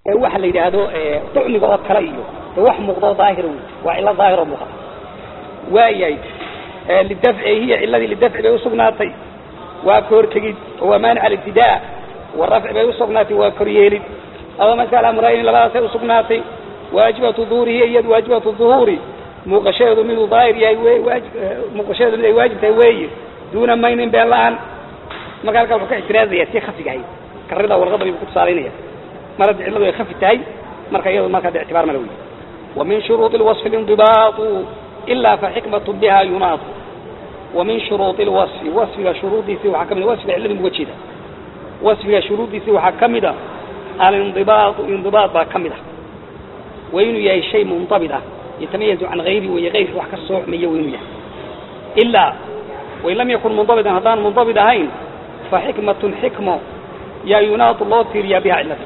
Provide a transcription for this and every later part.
waxa la yidhaahdo ducmiga oo kale iyo wax muuqdo daahir waa cilo daahir oo muuqata waayahay lidafci hiya ciladii lidafci bay usugnaatay waa kahortegid waa maanic alibtidaa warafci bay usugnaatay waa koryeelid ama masala amrayni labadaasay usugnaatay waajibatu duhurihi iyadu waajibatu duhuuri muuqashadeedu miduu daahir yahay w muuqashadeedu mid ay waajib tahay weeye duuna maynin been la-aan marka halkaa wuxuu ka ictiraazaya tii khafiga ahayd karrida warqada ayuu ku tusaalaynaya mar haddi cilladu ay khafi tahay marka iyadu marka de ictibaar mala wey ومن شروط الوصف الانضباط إلا فحكمة بها يناط ومن شروط الوصف وصفها شروطي سوى حكمنا وصف علم وجهده وصفها شروطي سوى حكمنا الانضباط انضباط بكمده وإنه يهي شيء منضبطة يتميز عن غيره ويغير وحك الصوح من يوينه إلا وإن لم يكن منضبطا هذان منضبط هين فحكمة حكمة يا يناط الله تيريا بها علته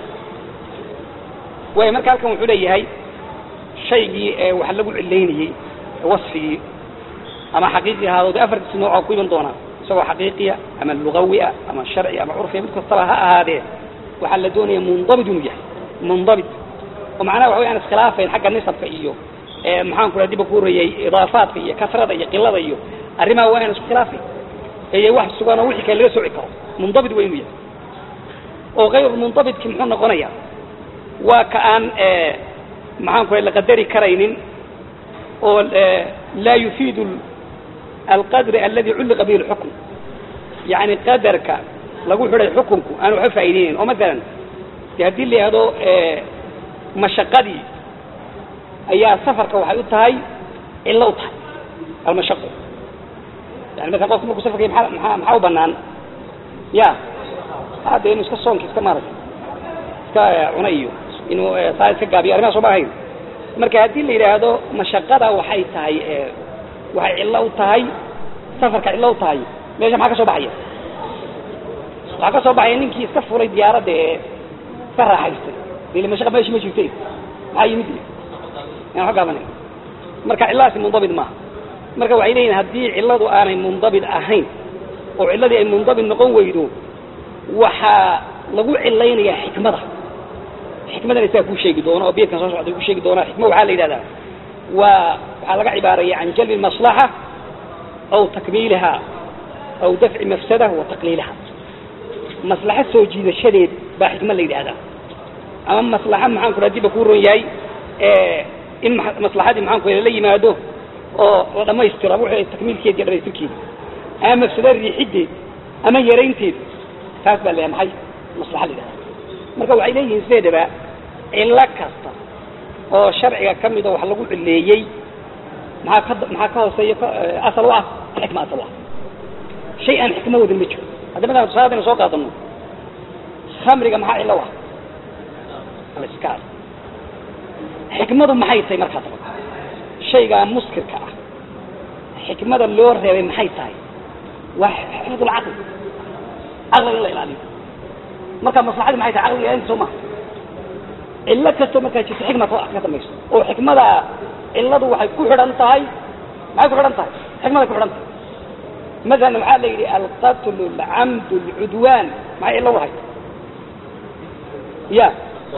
وهي مركا لكم عليه هاي shaygii waxa lagu cilaynayey wasfigii ama xaqiiqi ahaado de afartiis nooca ku iman doonaa isagoo xaqiiqiya ama lugawiya ama sharci ama curfiya mid kastaba ha ahaadee waxaa la doonaya mundabit inuu yahay mundabit oo macnaha waxa wey aan iskhilaafayn xagga nisabka iyo maxaan ku raa diba ku horreeyey idaafaadka iyo kasrada iyo qilada iyo arrimaha waa aan isku khilaafayn ee wax sugan oo wixii kale laga sooci karo mundabit waa inuu yahay oo kayr mundabitki muxuu noqonaya waa ka aan maxaan ku la qadari karaynin oo laa yufiidu alqadr aladi culliqa bihi lxukm yani qadarka lagu xidhay xukunku aan waxba faa'iideynayn oo masalan de haddii la yihahdo mashaqadii ayaa safarka waxay u tahay cillo u tahay almashaqo yani masalan qofku markuu safarkay maa maa maxaa u banaan ya hade inu iska soonka iska maaragtay iska cuna iyo inuu saa iska gaabiyo arrimaha soo ma ahayn marka haddii la yidhaahdo mashaqada waxay tahay waxay cillo u tahay safarka cillo u tahay meesha maxaa ka soo baxaya waxaa ka soo baxaya ninkii iska fulay diyaaradda ee iska raaxaystay dele mashaqa meeshi ma jirte maxaa yimid aan wa gaabanay marka cillahaasi mundabit maaha marka waxay leeyihin haddii cilladu aanay mundabit ahayn oo cilladii ay mundabit noqon weydo waxaa lagu cilaynaya xikmada xikmadana isaga kuu sheegi doono oo beedkan soo socda ku sheegi doona xikma waxaa la yidhahdaa waa waxaa laga cibaaraya can jalbi maslaxa aw takmiiliha aw dafci mafsada wa taqliiliha maslaxo soo jiidashadeed baa xikma la yidhahdaa ama maslaxa maxaan ku diba kuu ron yahay in maslaxadii maxaan ku la yimaado oo la dhamaystiro ama w takmiilkeed iyo dhamaystirkeeda ama mafsado riixideed ama yaraynteed taas baa la maxay maslaxa la yidhahdaa marka waxay leeyihiin sideedaba cillo kasta oo sharciga ka mida wax lagu cileeyey maxaa ka maxaa ka hooseeya asal u ah xikma asal u ah shay aan xikmo wadin ma jiro hadda masalan tusaalaadaynu soo qaadano khamriga maxaa cillo u ah aliskaar xikmadu maxay tahay markaa daba shaygaa muskirka ah xikmada loo reebay maxay tahay waa xifdul caqli caqliga in la ilaaliyo marka maslaxadi maxay tahay caqliga ilaalinta soo maha cillo kastoo markaa jirto xikma ka dambayso oo xikmada cilladu waxay ku xidhan tahay maxay ku xidhan tahay xikmaday ku xidhan tahay masalan waxaa la yidhi alqatlu alcamdu alcudwaan maxay cillo lahay ya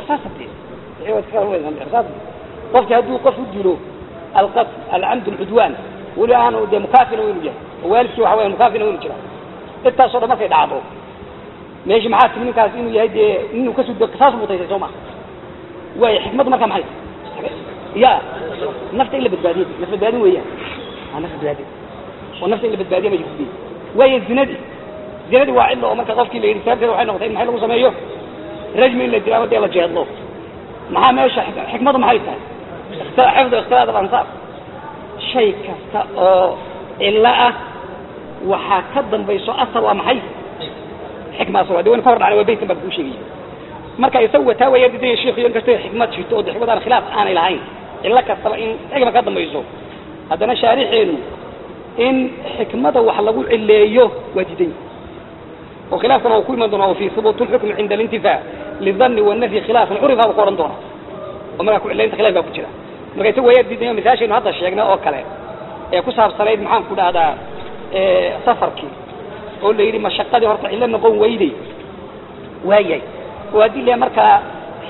qofki hadduu qof u dilo alqatl alcamdu alcudwaan weli aanu dee mukaafina waynu yahay oo waalidkii waxa weya mukaafina waynu jira intaasoo dhan markay dhacdo meeshi maxaa timi ninkaas inuu yahay dee inuu kasud saas mutaysay soo maa waay xikmaddu markaa maxay ya nafta in la badbaadiye naf badbaadin weeyaan a naf badbaadin oo nafta in la badbaadiya ma jirto waayo zinadii zinadii waa cillo oo marka qofkii la yidhi sababteeda waxay noqotay in maxay lagu sameeyo rajmi in la dilo ama dee la jeedlo maxaa meesha xikmadu maxay tahay xifdu ikhtilaat alansaar shay kasta oo cillo ah waxaa ka dambayso asal waa maxay xikma asal waa de waynu ka hor dhacnay waa beytan baan kuu sheegaya marka isagu wataa waa yardidaya sheikhiyo in kastoo xikmad jirto oo de xikmad aan khilaaf aanay lahayn cillo kastaba in xikma ka dambayso haddana shaarixeenu in xikmada wax lagu cileeyo waa diidan oo khilaafkana uu ku iman doona fi hubuut lxukmi cinda alintifaa lidani wanafyi khilaafan curifa buu ku odhan doona oo markaa ku cilaynta khilaf baa ku jira marka isagu waa yardiidayo misaashaynu hadda sheegnay oo kale ee ku saabsanayd maxaan ku dhahdaa safarkii oo la yidhi mashaqadii horta cillo noqon weyday waayay oo haddii le markaa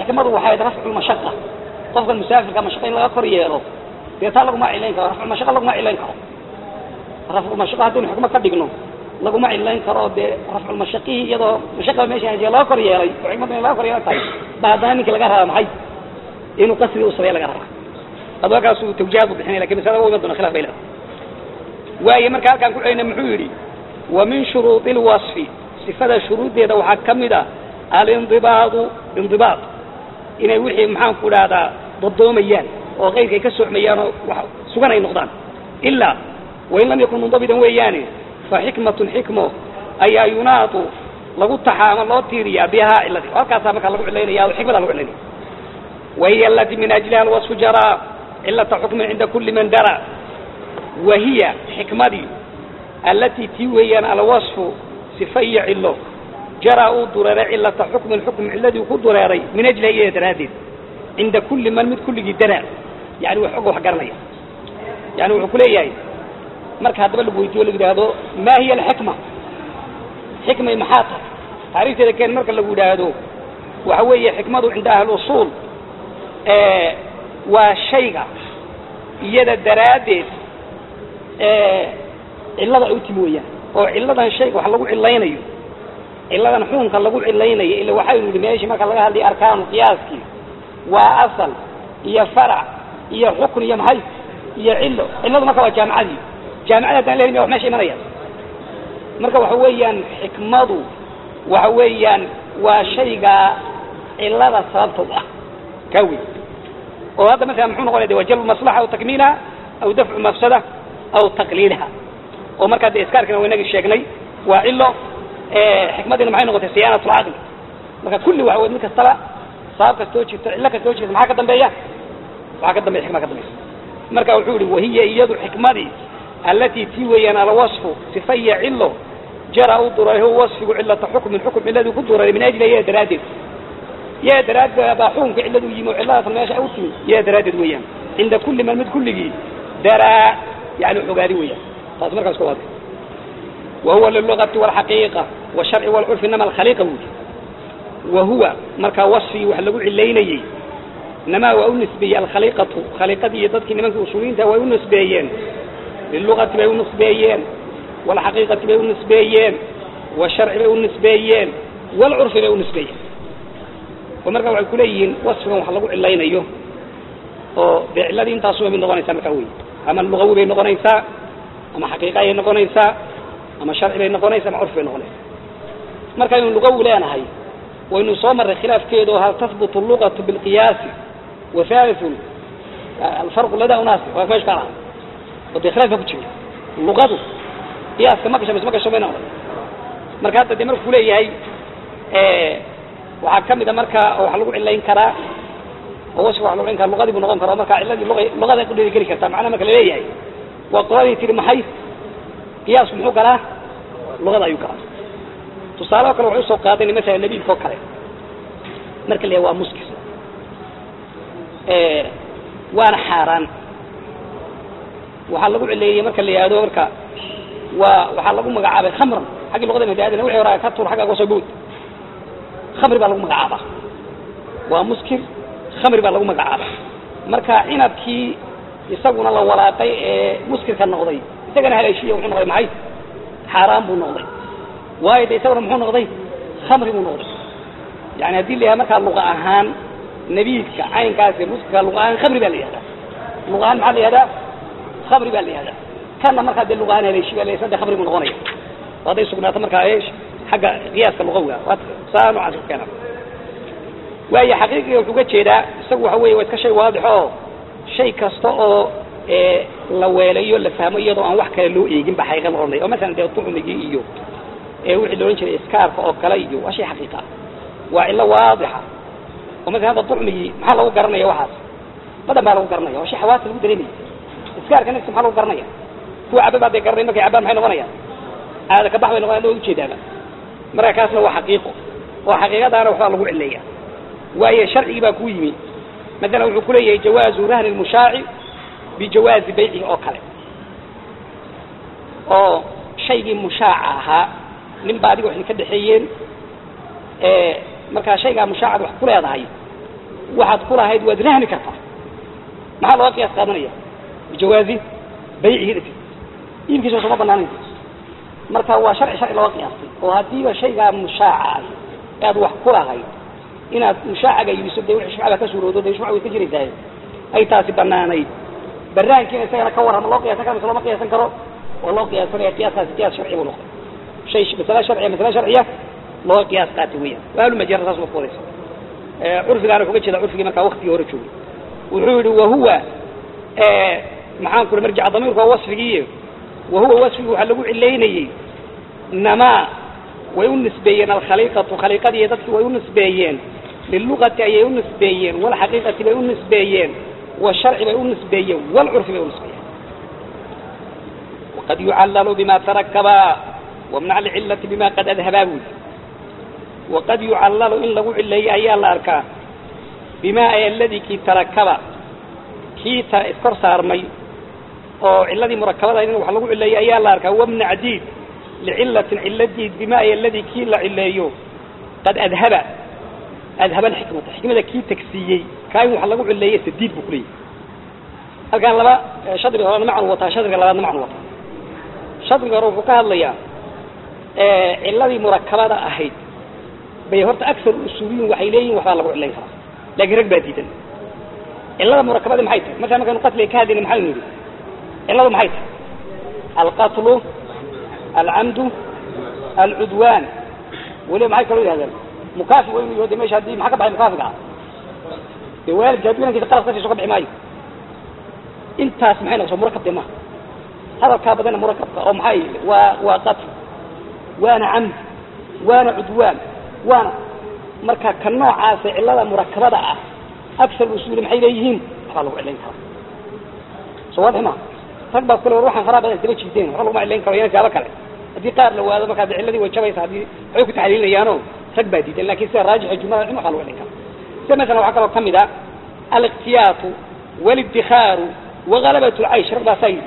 xikmadu waxay tahay rafcu mashaqa qofkan musaafirka mashaqa in laga kor yeelo dee taa laguma cilayn karo rafcu mashaqa laguma cilayn karo rafcu mashaqa haddaynu xikmo ka dhigno laguma cilayn karo dee rafcu mashaqihii iyadoo mashaqa meesha hajiya laga kor yeelay oo xikmadu in laga kor yeelan tahay ba haddana ninkii laga rabaa maxay inuu qasri u sameeya laga rabaa adwakaasuu tawjihaad bu bixinay lakin masalada wa doona khilaf bay leedahay waaye marka halkaan ku celina muxuu yidhi wa min shuruudi lwasfi sifada shuruuddeeda waxaa ka mid ah alindibaadu indibaad inay wixii maxaan ku dhahdaa dadoomayaan oo keyrka ay ka socmayaan oo wax sugan ay noqdaan ilaa wain lam yakun mundabidan weeyaane fa xikmatun xikmo ayaa yunaadu lagu taxaa ama loo tiiriyaa bihaa ciladi halkaasaa markaa lagu cilaynaya o xikmada lagu cilaynaya wahiya alati min ajliha alwasfu jaraa cilata xukmin cinda kuli man dara wahiya xikmadii allatii tii weeyaan alwasfu sifa iyo cilo jaraa uu dureeray cilata xukmin xukm ciladii ku dureeray min ajliha iyada daraaddeed cinda kuli man mid kulligii daraa yani wax og wax garanaya yani wuxuu ku leeyahay marka haddaba lagu weydiyo lagu yidhaahdo ma hiya alxikma xikmay maxaa tahay taariifteeda keen marka lagu yidhaahdo waxa weeye xikmadu cinda ahli usuul waa shayga iyada daraaddeed cillada ay u timi weeyaan oo cilladan shayga wax lagu cilaynayo cilladan xukunka lagu cilaynayo ila waxaynu yidhi meeshii marka laga hadlaya arkaanu qiyaaskii waa asal iyo farac iyo xukun iyo maxay iyo cillo cilladu marka waa jaamicadii jaamicada haddaan lehelin ya wax meesha imanaya marka waxa weeyaan xikmadu waxa weeyaan waa shayga cillada sababta u ah kaa wey oo hadda masalan muxuu noqonaya de waa jalbu maslaxa aw takmiilha aw dafcu mafsada aw taqliilha oo markaa de iskaarkina waa inagii sheegnay waa cilo xikmadiina maxay noqotay siyaanat lcaqli marka kulli waxa wey mid kastaba sabab kastoo jirta cillo kastoo jirta maxaa ka dambeeya waxaa ka dambeya xikma ka dambaysa marka wuxuu yihi wahiya iyadu xikmadii allatii tii weeyaan alwasfu sifa iyo cilo jara u duray huwa wasfigu cilata xukmin xukm ciladii ku duray min ajli iyada daraaddeed iyada daraaddeed baa xukunka cilladu yimi oo cilladaas meesha u timi iyada daraaddeed weeyaan cinda kulli man mid kulligii daraa yani xogaadi weeyaan taas markaas ka waada wahuwa lilugati walxaqiiqa washarci walcurfi inama alkhaliiqa buudi wahuwa markaa wasfigii wax lagu cilaynayey inamaa waa u nisbeeyey alkhaliiqatu khaliiqadii iyo dadkii nimankii usuuliyiinta way u nisbeeyeen lilugati bay u nisbeeyeen walxaqiiqati bay u nisbeeyeen washarci bay u nisbeeyeen walcurfi bay u nisbeeyeen oo markaa waxay kuleeyihiin wasfigan wax lagu cilaynayo oo dee cilladii intaasuba mid noqonaysaa markaa wey ama lugawi bay noqonaysaa ama xaqiiqa ayay noqonaysaa ama sharci bay noqonaysaa ama curfi bay noqonaysaa markaynu lugawi leenahay waynu soo marray khilaafkeedu hal tahbutu lugatu bilqiyaasi wa haliun alfarqu ladaa unaasi waa meesha ka laha oo dee khilaaf baa ku jira luqadu qiyaaska ma gasho mise ma gasho may noqday marka hadda dee marku kuleeyahay waxaa kamid a marka waxa lagu cilayn karaa oo wasfiga waxa lagu cilayn karaa luqadii buu noqon kara marka ciladii luga luqaday ku dhiiri geli kartaa macnaha marka laleeyahay waa qoladii tihi maxay qiyaasku muxuu galaa luqada ayuu galaa tusaale oo kale waxay usoo qaadani masala nabiidka oo kale marka la yahay waa muskis waana xaaraan waxaa lagu cileeyey marka la yihahdo marka waa waxaa lagu magacaabay khamran xaggii luqada madaadina wixii horaa ka tuur xagga uga soo bood khamri baa lagu magacaabaa waa muskir khamri baa lagu magacaabaa marka cinabkii isaguna la walaaqay ee muskirka noqday isagana haleeshiya wuxuu noqday maxay xaaraan buu noqday waayo de isaguna muxuu noqday khamri buu noqday yani haddii la yahay markaa luqa ahaan nabiidka caynkaasi muskirka luqa ahaan khamri baa la yihahdaa luqa ahaan maxaa la yihahdaa khamri baa la yihahdaa kanna markaa dee luqa ahaan haleeshi baa la yihahda khamri buu noqonaya hadday sugnaato markaa eesh xagga qiyaaska luqawiga saa noocaas ku keena waayo xaqiiqiga wuxuu ga jeedaa isagu waxa weeye waa iska shay waadix oo shay kasta oo la weelayo la fahmo iyadoo aan wax kale loo eegin ba xaqiiqa la odhanaya oo masalan dee tucmigii iyo wixii la odhan jiray iskaarka oo kale iyo waa shay xaqiiqa ah waa cillo waadixa oo masalan hadda tucmigii maxaa lagu garanaya waxaas badan baa lagu garanaya waa shay xawaasa lagu dareemaya iskaarka nafsi maxaa lagu garanaya kuwa caba baa dee garanay markay cabaan maxay noqonayaan aada ka bax bay noqonayaan waa ujeedaaba marka kaasna waa xaqiiqo oo xaqiiqadaana waxbaa lagu cileeya waayo sharcigii baa ku yimi masalan wuxuu kuleeyahay jawaazu rahni lmushaaci bijawaazi baycihi oo kale oo shaygii mushaaca ahaa nin ba adiga waxay ka dhexeeyeen markaa shaygaa mushaacad wax ku leedahay waxaad ku lahayd waad rahmi kartaa maxaa looga qiyaas qaadanaya bijawaazi baycihi dhati iibkiisa sooma banaanayn marka waa sharci sharci looga qiyaastay oo haddiiba shaygaa mushaaca ah ee aad wax ku lahayd inaad mushaacaga iibiso dee wixii shufcada ka suuroodo dee shufca way ka jiraysaa ay taasi banaanayd baraankiina isagana ka warrama loo qiyaasan karo mise looma qiyaasan karo waa loo qiyaasanaya qiyaaskaasi qiyaas sharci buu noqday shay masale sharciya masale sharciya looga qiyaas qaatay weeyaan waalu majara saas ma ku wadaysa curfigaana kuga jeeda curfigii markaa waktigii hore joogay wuxuu yihi wahuwa maxaan ku marjica damiirku waa wasfigii wahuwa wasfigi waxaa lagu cilaynayey namaa way u nisbeeyeen alkhaliiqatu khaliiqadii dadkii way u nisbeeyeen lilugati ayay u nisbeeyeen walxaqiiqati bay u nisbeeyeen والشرع bay u نسbeeyeen والcرفi bay u نسbeeyeen وqad يucalل بma ترkبa ومنع العلة بma qad أdhبaa bui وqad يucalل in lagu cileeyo ayaa la arkaa بma اldي kii تarakaba kii iskor saarmay oo ciladii murakabada in wax lagu cileeyo ayaa la arkaa ومنع diid لcilaةi cilo diid بma اldي kii la cileeyo qad أdhba adhaba alxikmata xikmada kii tagsiiyey kaa in wax lagu cileeye sadiid buu kuleeyahy halkaan laba shadriga horena macnu wataa shadriga labaadna macnu wataa shadriga hore wuxuu ka hadlayaa ciladii murakabada ahayd bay horta aksar usuuliyin waxay leeyihin waxbaa lagu cilayn karaa laakiin rag baa diidan cilada murakabada maxay tahay markaa markaynu qatliga ka hadlayna maxaynu yidhi ciladu maxay tahay alqatlu alcamdu alcudwaan weliba maxay kaloo yihahdeen mukaafi wa inu yaho de mesha haddii maxaa ka baxay mukaafiga ah dee waalidka hadduu inankiisa qalab ka siiso ka bixi maayo intaas maxay noqosa murakab de maha hadalkaa badanna murakabka oo maxay waa waa qatl waana camd waana cudwaan waana marka ka noocaasa cilada murakabada ah aksar usuuli maxay leeyihiin waxbaa lagu cilayn karaa soo waadix ma rag baa kule war waxaan faraa badan daba jiideen waxba laguma cilayn karo yana jaabo kale haddii qaar la waado markaa de ciladii way jabaysa haddii waxay ku taxliilinayaano rag baa diidan lakin sida raajixa jumlada in waxaa lagu cilayn kara sida masalan waxaa kaloo kamid a aliqtiyaatu walibdikaaru wagalabat lcaysh rag baasaa yidhi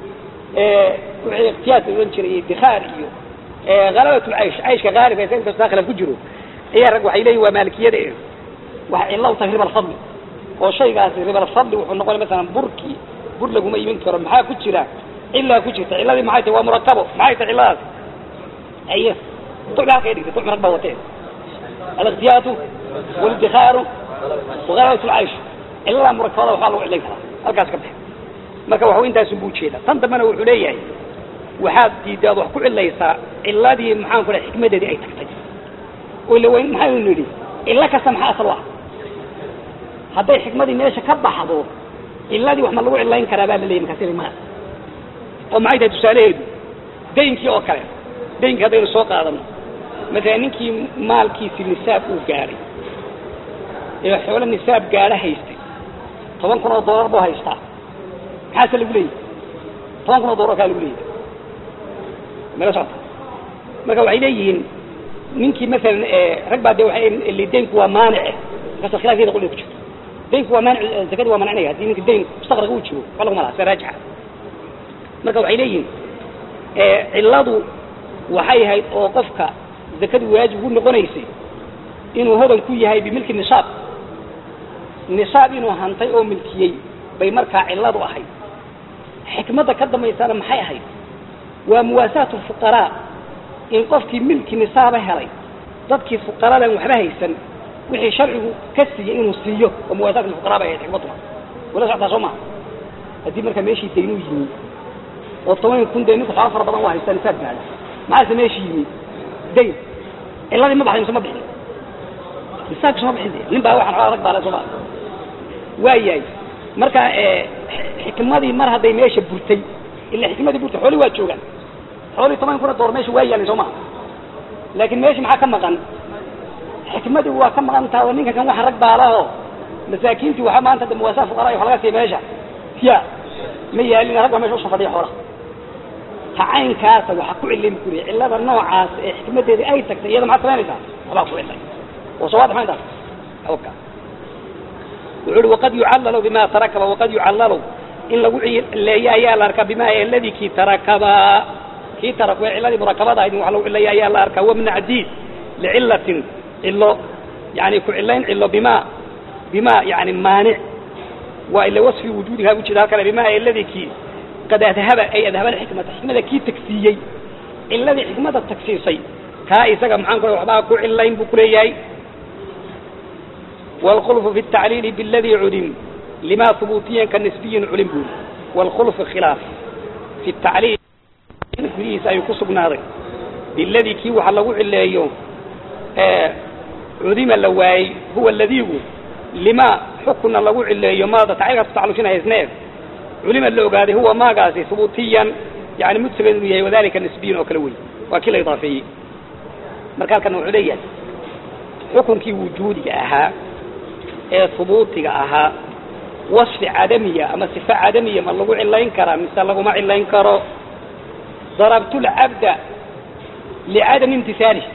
wixii ikhtiyaat la ohan jiray idikaar iyo halabat lcaysh cayshka haalibka isaga inkastoo khilaf ku jiro ayaa rag waxay leeyihin waa maalikiyada e waxay cilla u tahay riba alfadli oo shaygaasi riba alfadli wuxuu noqonay masalan burkii bur laguma imin karo maxaa ku jira cilaa ku jirta cilladii maxay tahay waa murakabo maxay tahay cilladaas aye tucmi halkay dhigtay tucmi rag baa watee alikhtiyaatu walidikaaru wagalabat lcaysh cillada murakabada waxbaa lagu cilayn karaa halkaas ka baxe marka waxu intaasun buu ujeeda tan dambena wuxuu leeyahay waxaad diidaad wax ku cilaysaa ciladii maxaan ku dhahay xikmadeedii ay tagtay oo ila wayn maxaynu nidhi cilo kasta maxaa asal u ah hadday xikmadii meesha ka baxdo ciladii wax ma lagu cilayn karaa baa la leeyay markaas ma oo maxay tahay tusaalaheedu daynkii oo kale daynkii haddaynu soo qaadano masalan ninkii maalkiisi nisaab uu gaadhay ee xoolo nisaab gaadho haystay toban kun oo dollar buu haystaa maxaase lagu leeyahy toban kun oo dollar kaa lagu leeyahy mala socota marka waxay leeyihiin ninkii masalan rag baa de waay daynku waa maanice markaas khilafkeeda qolay ku jirto daynku waa maanic zakadii waa mancinaya haddii ninka dayn mustaqraga uu jiro waxba laguma laha sida raajixa marka waxay leeyihiin cilladu waxay ahayd oo qofka zakadu waajib ugu noqonaysay inuu hodan ku yahay bimilki nisaab nisaab inuu hantay oo milkiyey bay markaa cilladu ahayd xikmadda ka dambaysana maxay ahayd waa muwaasaatu fuqaraa in qofkii milki nisaaba helay dadkii fuqaradan waxba haysan wixii sharcigu ka siiyey inuu siiyo oo muwaasaat fuqaraa bay ahayd xikmaduna wala socotaa soo maha haddii markaa meeshii daynuu yimi oo toban kun dee ninku xoolo fara badan u haystaa nisaab gaadha maxaase meeshii yimi dayn cilladii ma baxday mise ma bixin nisaabkiisa ma bixin de nin baa waxaan xoolaa rag baale soo maa waa yahay marka xikmadii mar hadday meesha burtay ila xikmadii burtay xoolii waa joogaan xoolii toban kuna door meesha waa yaalin soo maha laakiin meesha maxaa ka maqan xikmadii waa ka maqan taha ninka kan waxa rag baalaho masaakiintii waxa maanta de muwaasaa fuqaraa wax laga siiya meesha ya ma yaalin rag baa meesha usoo fadhiya xoolaha tacaynkaasa waxa ku cilin kuri cillada noocaas ee xikmadeedii ay tagtay iyada maxaad samaynaysaa waxbaa ku cilay oo soo waadix mayntaas awka wuxuu uhi waqad yucallalu bima tarakaba waqad yucallalu in lagu cileeyo ayaa la arkaa bima alladii kii tarakaba kii tarakaba cilladii murakabada ahayd in wax lagu cileeyo ayaa la arkaa wamnac diid licillatin cilo yani ku cilayn cilo bima bima yani maanic waa ila wasfi wujuudiha ujeeda halkale bima alladii kii qad adhaba ay adhaba alxikmata xikmada kii tagsiiyey ciladii xikmada tagsiisay kaa isaga maxaan ku waxbaa ku cilayn buu kuleeyahay wاlkhulfu fi الtacliili bاladii culim lima hubuutiyan ka nisbiyin culim buu wاlkhulfu khilaaf fi الtacliil gudihiisa ayuu ku sugnaaday biladii kii waxa lagu cileeyo cudima la waayey huwa ladiigu lima xukuna lagu cileeyo maada tacliilkaas kutacalujinahaysneef culima la ogaaday huwa maagaasi hubuutiyan yani mudsabeed inuu yahay wadalika nisbiyin oo kale wey waa kii la idaafeeyey marka halkan wuxuu leeyahay xukunkii wujuudiga ahaa ee hubuutiga ahaa wasfi cadamiya ama sifa cadamiya ma lagu cilayn karaa mise laguma cilayn karo darabtu lcabda licadami imtisaalih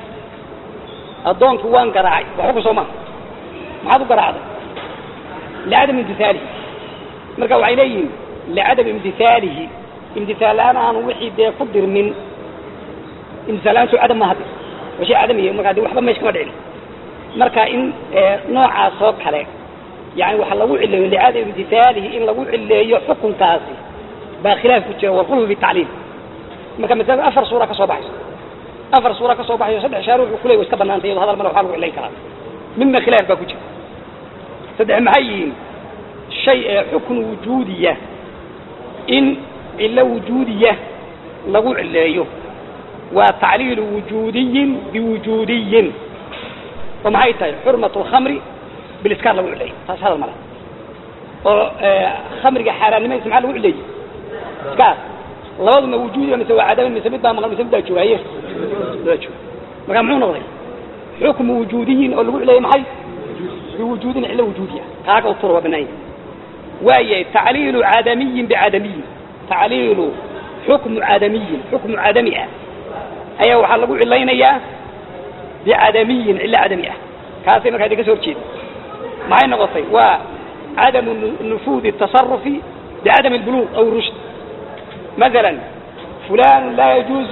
addoonkii waan garaacay waa xukun soo maha maxaad u garaacday licadami imtihaalihi marka waxay leeyihiin licadami imtihaalihi imtihaal la-aan aanu wixii dee ku dirmin imtihaal la-aantu cadam ma hadli waa shay cadamiya markaa de waxba meesha kama dhicin marka in noocaas oo kale yani waxa lagu cileeyo licadami imtihaalihi in lagu cileeyo xukunkaasi baa khilaaf ku jira walkhulfu bitacliil marka masalada afar suura ka soo baxayso afar suura ka soo baxayo saddex shaar wuxuu kuley wa iska banaantay iyado hadal male waxaa lagu cilayn karaa midna khilaaf baa ku jira saddex maxay yihiin shay ee xukun wujuudiya in cilo wujuudiya lagu cileeyo waa tacliilu wujuudiyin biwujuudiyin oo maxay tahay xurmat lkhamri biliskaar lagu cileeyo taas hadal male oo khamriga xaaraannimadiisa maxaa lagu cileeyey iskaar labaduna wujuudiga mise waa cadaman mise mid baa maqan mise mid baa joogaye laa jooga marka muxuu noqday xukmu wujuudiyin oo lagu cileeyey maxay biwujuudin cilo wujuudiya kaaga utur waa banaanya waayahay tacliilu cadamiyin bicadamiyin tacliilu xukmu cadamiyin xukmu cadami ah ayaa waxaa lagu cilaynayaa bicadamiyin cilo cadami ah kaasay markaa idinka soo horjeeda maxay noqotay waa cadamu nufuudi tasarufi bicadami lbuluuq aw rushd مثلا فلان لا يجوز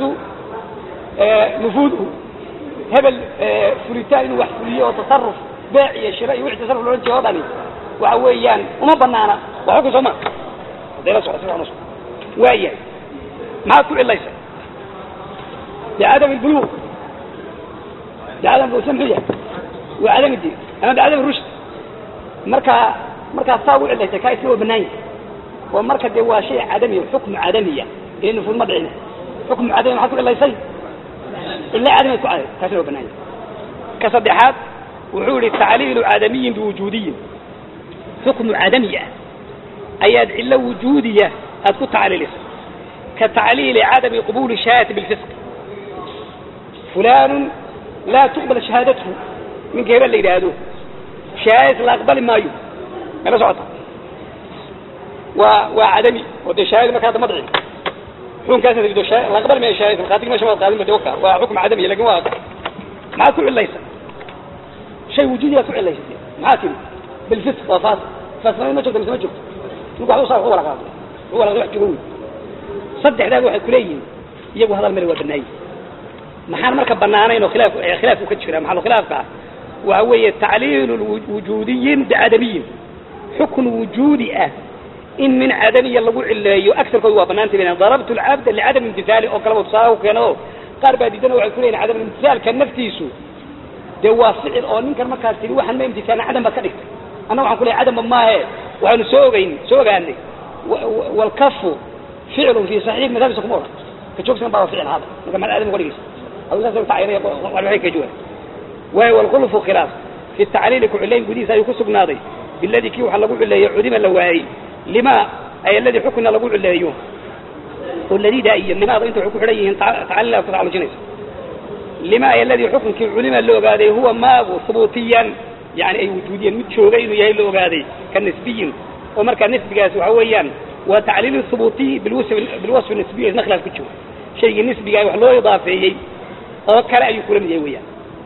نفوذه hebel fulitaan inuu wax fuliyo oo tasaruf beec iyo shira iyo wixii tasaruf loolan jeedo o dhani waxa weeyaan uma banaana waa xukun soo ma hadday la socdo si fiican u socdo waayahay maxaad ku cilaysa bicadam albuluuq bicadam bulsa muxuu yahay waa cadam diin ama bicadam rushd markaa markaa saa u cilaysay kaa iska waa banaan yahay oo marka dee waa shay cadamiya xukmu cadamiya ee nufuud ma dhicin xukmu cadamiya maxaad ku cilaysay ila cadamiyaad ku caday kaasina waa banaanya ka saddexaad wuxuu yihi tacliilu cadamiyin biwujuudiyin xukmu cadamiya ayaad cilo wujuudiya aad ku tacliilisay ka tacliili cadami qabuuli shahaadati bilfisq fulanun laa tuqbal shahaadathu ninka hebel la yidhaahdo shahaadadiis la aqbali maayo mala socota waa waa cadami oo dee shahaadi marka hadda ma dhicin xukunkaas dido la aqbali maayo shahaadadiis markhaatiga meesha waad qaadin ba de waka waa xukm cadami lakin waa maxaad ku cilaysa shay wujuudiyaad ku cilaysa maxaa tiri bilfisq waa faas faasnimad ma joogto mise ma joogto ninku waxba usaa waxu wala qaado waxu wala wax joogo wey saddexdaaba waxay kuleeyihiin iyagu hadal male waa banaayi maxaan marka banaanayn oo khilaaf khilaafku ka jira maxalu khilaafka ah waxa weeye tacliilu wujuudiyin bicadamiyin xukun wujuudi ah in min cadamiya lagu cileeyo agarkooda waa banaantay ban darabtu lcabda licadam imtihaali oo kaleba tusaale ku keeno qaar baa diidana waxay ku leeyihin cadam imtihaalka naftiisu dee waa ficil oo ninkan markaas tiri waxaan ma imtihaalna cadam baad ka dhigtay anna waxaan ku leeyahy cadamba maahe waxaanu soo ogeyn soo ogaanay walkafu ficlun fi saxiix madhabisa kuma odhan ka joogsan baa ficil hada marka mal cadam uga dhigaysa adu saas tacaynaya waxay ka jawaab waayo walkhulfu khilaaf fi tacliili ku cilayn gudihiisa ayuu ku sugnaaday biladii kii waxa lagu cileeyo cudima la waayey lima ay aladii xukuna lagu cileeyo oo ladida iyo limaada inta waxay ku xidhan yihiin tacliila ku tacalujinaysa lima ay aladii xukunkii culima la ogaaday huwa maagu hubuutiyan yani ay wujuudiyan mid joogay inuu yahay la ogaaday ka nisbiyin oo markaa nisbigaasi waxa weeyaan waa tacliil hubuutiy bilwasfi nisbiy isna khilaaf ku jiro shaygii nisbiga wax loo idaafeeyey oo kale ayuu kula mid yahay weeyaan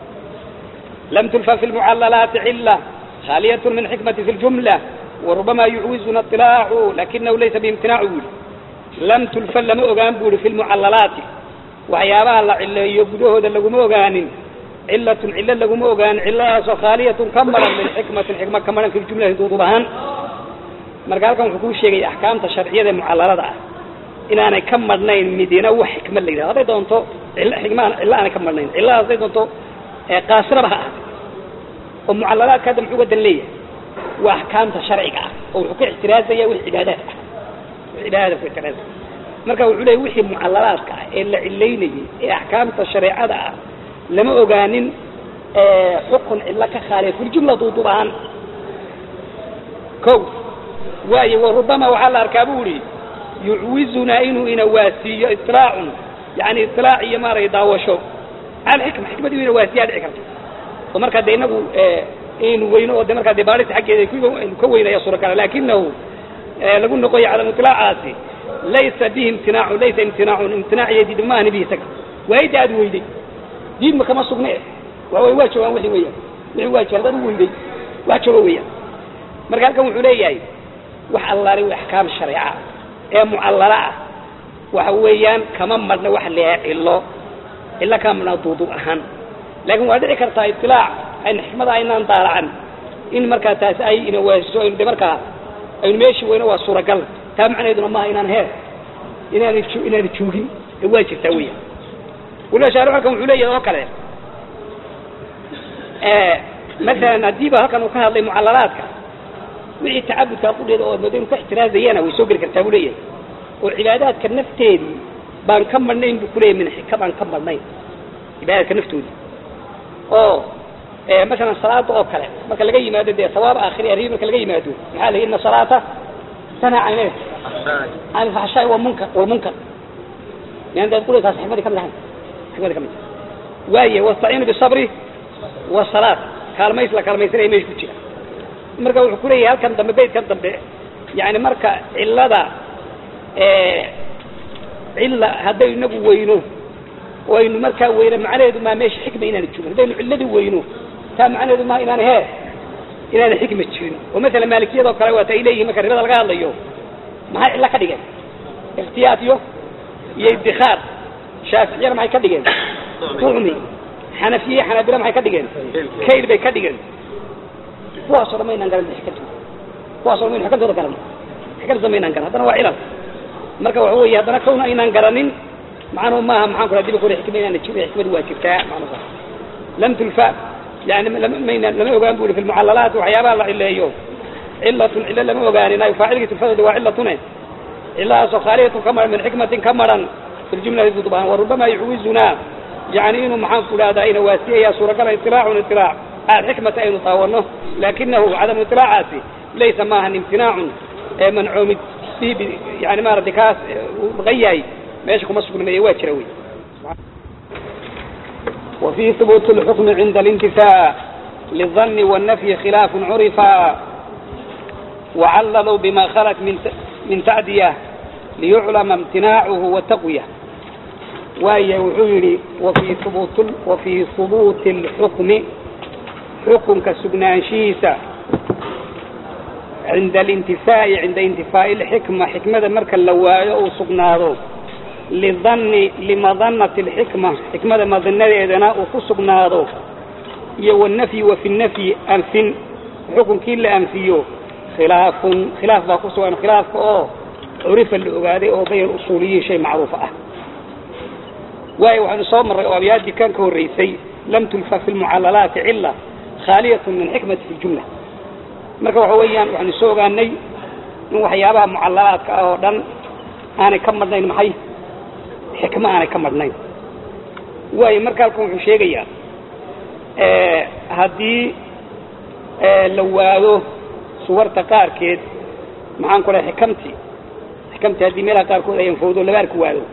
lam tulfa fi lmucallalaati cila khaaliyat min xikmati fi ljumla وربما يعوزنا اطلاع لكنه ليس بامتناع بولي لم تلفل لما أغان بولي في المعللات وحيابها الله إلا يبدوه ذا لقم أغان cilatun cilo laguma ogaan ciladaasoo khaaliyatun ka maran min xikmatin xikma ka maran fi jumlati duudub ahaan marka halkan wuxuu kuu sheegaya axkaamta sharciyada ee mucalalada ah inaanay ka madhnayn midina wax xikmad la yidhahdo hadday doonto cilo xikma cilo aanay ka madhnayn ciladaas hadday doonto qaasiraba ha ahaatay oo mucalalaadka hadda muxuu wadan leeyahay waa axkaamta sharciga ah oo wuxuu ka ixtiraazaya wix cibaadaad ah wix cibaadaada ku ixtiraazaya marka wuxuu leeyahy wixii mucalalaadka ah ee la cilaynayay ee axkaamta shareecada ah lama ogaanin xukun cilo ka khaaliya filjumla duuduub ahaan ko waayo warubama waxaa la arkaa bu ihi yucwizunaa inuu ina waasiiyo iطlaacun yani iطlaac iyo maaragay daawasho cala xikma xikmad inuu ina waasiyaa dhici karto oo markaa de inagu inu weyno oo de markaa de baarista xaggeeda aynu ka weynaya suuragala lakinahu lagu noqoya cadam iطlaacaasi laysa bihi imtinaacun laysa imtinaacun imtinaac iyo diid maahni bihi isaga waayda aad weyday diidma kama sugne waa waa joogaan wixii weeyaan wixii waa jira dad u weyday waa joogo weeyaan marka halkan wuxuu leeyahay wax allaali w axkaam shareeca ee mucallala ah waxa weeyaan kama madhna waxa leeyahay cilo cilo kama madhna duuduub ahaan laakiin waa dhici kartaa itilaac ayna xikmada aynaan daalacan in markaa taasi ay ina waasiso aynu de markaa aynu meeshii weyno waa suuragal taa macnaheeduna maaha inaan heer inaana inaana joogin ee waa jirtaa weeyaan waliba shaarix halkan wuxuu leeyahay oo kale masalan haddiiba halkan uu ka hadlay mucallalaadka wixii tacabudkaa qudheeda oo moodo inu ka ixtiraazayana way soo geli kartaa buu leeyahay oo cibaadaadka nafteedii baan ka madhnayn buu kuleeyahy min xika baan ka madhnayn cibaadaadka naftoodii oo masalan salaada oo kale marka laga yimaado dee sawaab aakhiri arribi marka laga yimaado maxaa la yidhi ina salaata tanhaa can can ilfaxshaai walmunkar walmunkar yani dee qudheedaas xikmadii kamid ahayn xikmadii kamid waaye wastaciinu bisabri wasalaat kaalmays la kaalmaysanaya meesha ku jira marka wuxuu kuleeyahay halkan dambe beydkan dambe yani marka cilada cilla haddaynu inagu weyno oo aynu markaa weyno macnaheedu maa meesha xikma inaana joogin haddaynu cilladii weyno taa macnaheedu maa inaana hee inaana xikma jirin oo masalan maalikiyadoo kale waata ay leeyihin marka ribada laga hadlayo maxay cillo ka dhigeen ikhtiyaad iyo iyo ibdikaar shaaficiyana maxay ka dhigeen ducmi xanafiye xanaabila maxay ka dhigeen kayl bay ka dhigeen kuwaasoo dhan maynaan garan xikantooda kuwaasoo dhan maynu xikantooda garan xikantooda maynaan garan haddana waa cilal marka waxa weeye haddana kawna aynaan garanin macnuhu maaha maxaan ku diba kore xikma inaana jirin xikmadu waa jirtaa macnuhu lam tulfa yani mayna lama ogaan bu fi lmucallalaat waxyaabaha la cileeyo cilatun cilo lama ogaanin ay faacilkii tulfadooda waa cilatune ciladaasoo khaaliyatun ka maran min xikmatin ka maran fi ljumlati dudbaan warubama yucwizunaa yani inuu maxaan ku dhahdaa ina waasiyaya suuragala iطilaacun iطilaac alxikmata aynu daawano lakinahu cadamu iطilaacaasi laysa maahan imtinaacun ee mancuumid bihi yani maaragtay kaas uu maqan yahay meesha kuma sugnameeye waa jira wey وفي ثبوت الحكم عند الانتفاء للظن والنفي خلاف عرفا وعللوا بما خلت من من تعدية ليعلم امتناعه وتقوية وهي وحيري وفي ثبوت وفي ثبوت الحكم حكم كسجنانشيسة عند الانتفاء عند انتفاء الحكمة حكمة مركا لوايا أو سجنارو لظن لمظنة الحكمة حكمة مظنة إذنا وكسجنارو يو النفي وفي النفي أنفن حكم كل أنفيو خلاف خلاف باقصوا أن خلاف أو عرف الأغادي أو بين الأصولي شيء معروف أه واي وحن صوم الرئوابيات دي كان كوريسي لم تلف في المعللات علة خالية من حكمة في الجملة marka waxa weeyaan waxaanu soo ogaanay in waxyaabaha mucallalaadka ah oo dhan aanay ka madhnayn maxay xikmo aanay ka madhnayn waayo marka halkan wuxuu sheegayaa haddii la waado suwarta qaarkeed maxaan ku dhahay xikamtii xikamtii haddii meelaha qaarkood ayan fawdo laba arki waado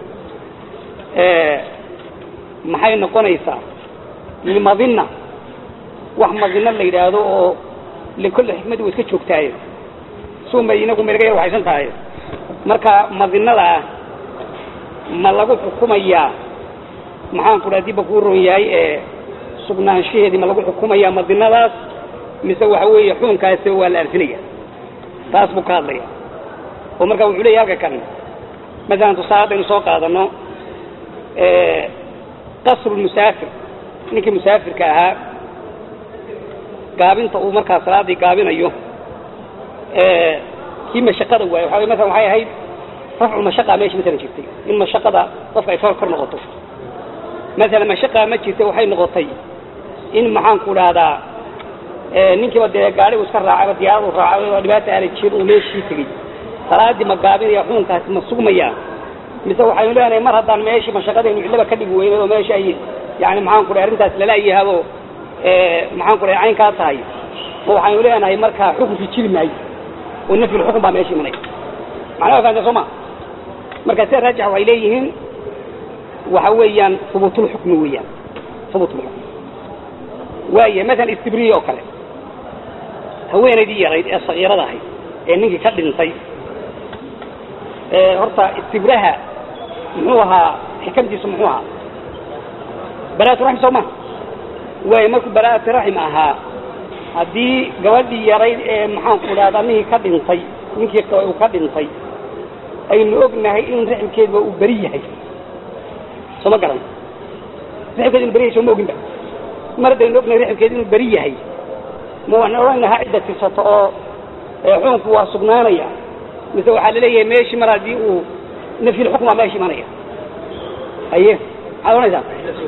maxay noqonaysaa limadina wax madina la yidhaahdo oo likulle xikmadii way iska joogtaaye suunbay inagu maynaga yar waxaysan tahay marka madinada ah ma lagu xukumayaa maxaan ku dhaha dibba kuu ron yahay ee sugnaanshaheedii ma lagu xukumayaa madinadaas mise waxa weeye xukunkaasi waa la arfinaya taas buu ka hadlaya oo marka wuxuu leeyahy halka kan masalan tusaale haddaynu soo qaadano qasru lmusaafir ninkii musaafirka ahaa gaabinta uu markaa salaadii gaabinayo kii mashaqada waaye waxa maala waxay ahayd rafcu mashaqa meesha masalan jirtay in mashaqada qofka ay kor kor noqoto masalan mashaqa ma jirta waxay noqotay in maxaanku dhahdaa ninkiiba dee gaadhigu iska raacayba diyaaradu raacay oo dhibaata aala jir uu meeshii tegey salaadii ma gaabinaya xukunkaasi ma sugmaya mise waxaynu leenahay mar haddaan meeshii mashaqadaynu cillaba ka dhigi weynay oo meesha ay yani maxaanku dhahay arrintaas lalaayahabo maxaanku dhahay caynkaa tahay ma waxaynu leenahay markaa xukunkii jiri maayo oo nafyul xukun baa meesha imanaya macnaha fahamta soo ma marka sida raajix waxay leeyihiin waxa weeyaan hubuutulxukmi weeyaan hubuutulxukm waaya masalan istibriya oo kale haweenaydii yarayd ee sakiirada ahayd ee ninkii ka dhintay horta istibraha muxuu ahaa xikamtiisu muxuu ahaa baraatu raxim soo ma waaya markuu baraatu raxim ahaa haddii gabadhii yarayd ee maxaanku dhahdaa ninkii ka dhintay ninkii uu ka dhintay aynu ognahay in raximkeedba uu beri yahay soo ma garan raximkeed inu beri yahay soo ma oginba mar haddaynu ognahay raximkeed inuu beri yahay ma waxaan odhan lahaa cidda tirsato oo xukunku waa sugnaanaya mise waxaa laleeyahay meeshii mar haddii uu nafyil xukm waa meesha imanaya haye maxaad ohanaysaa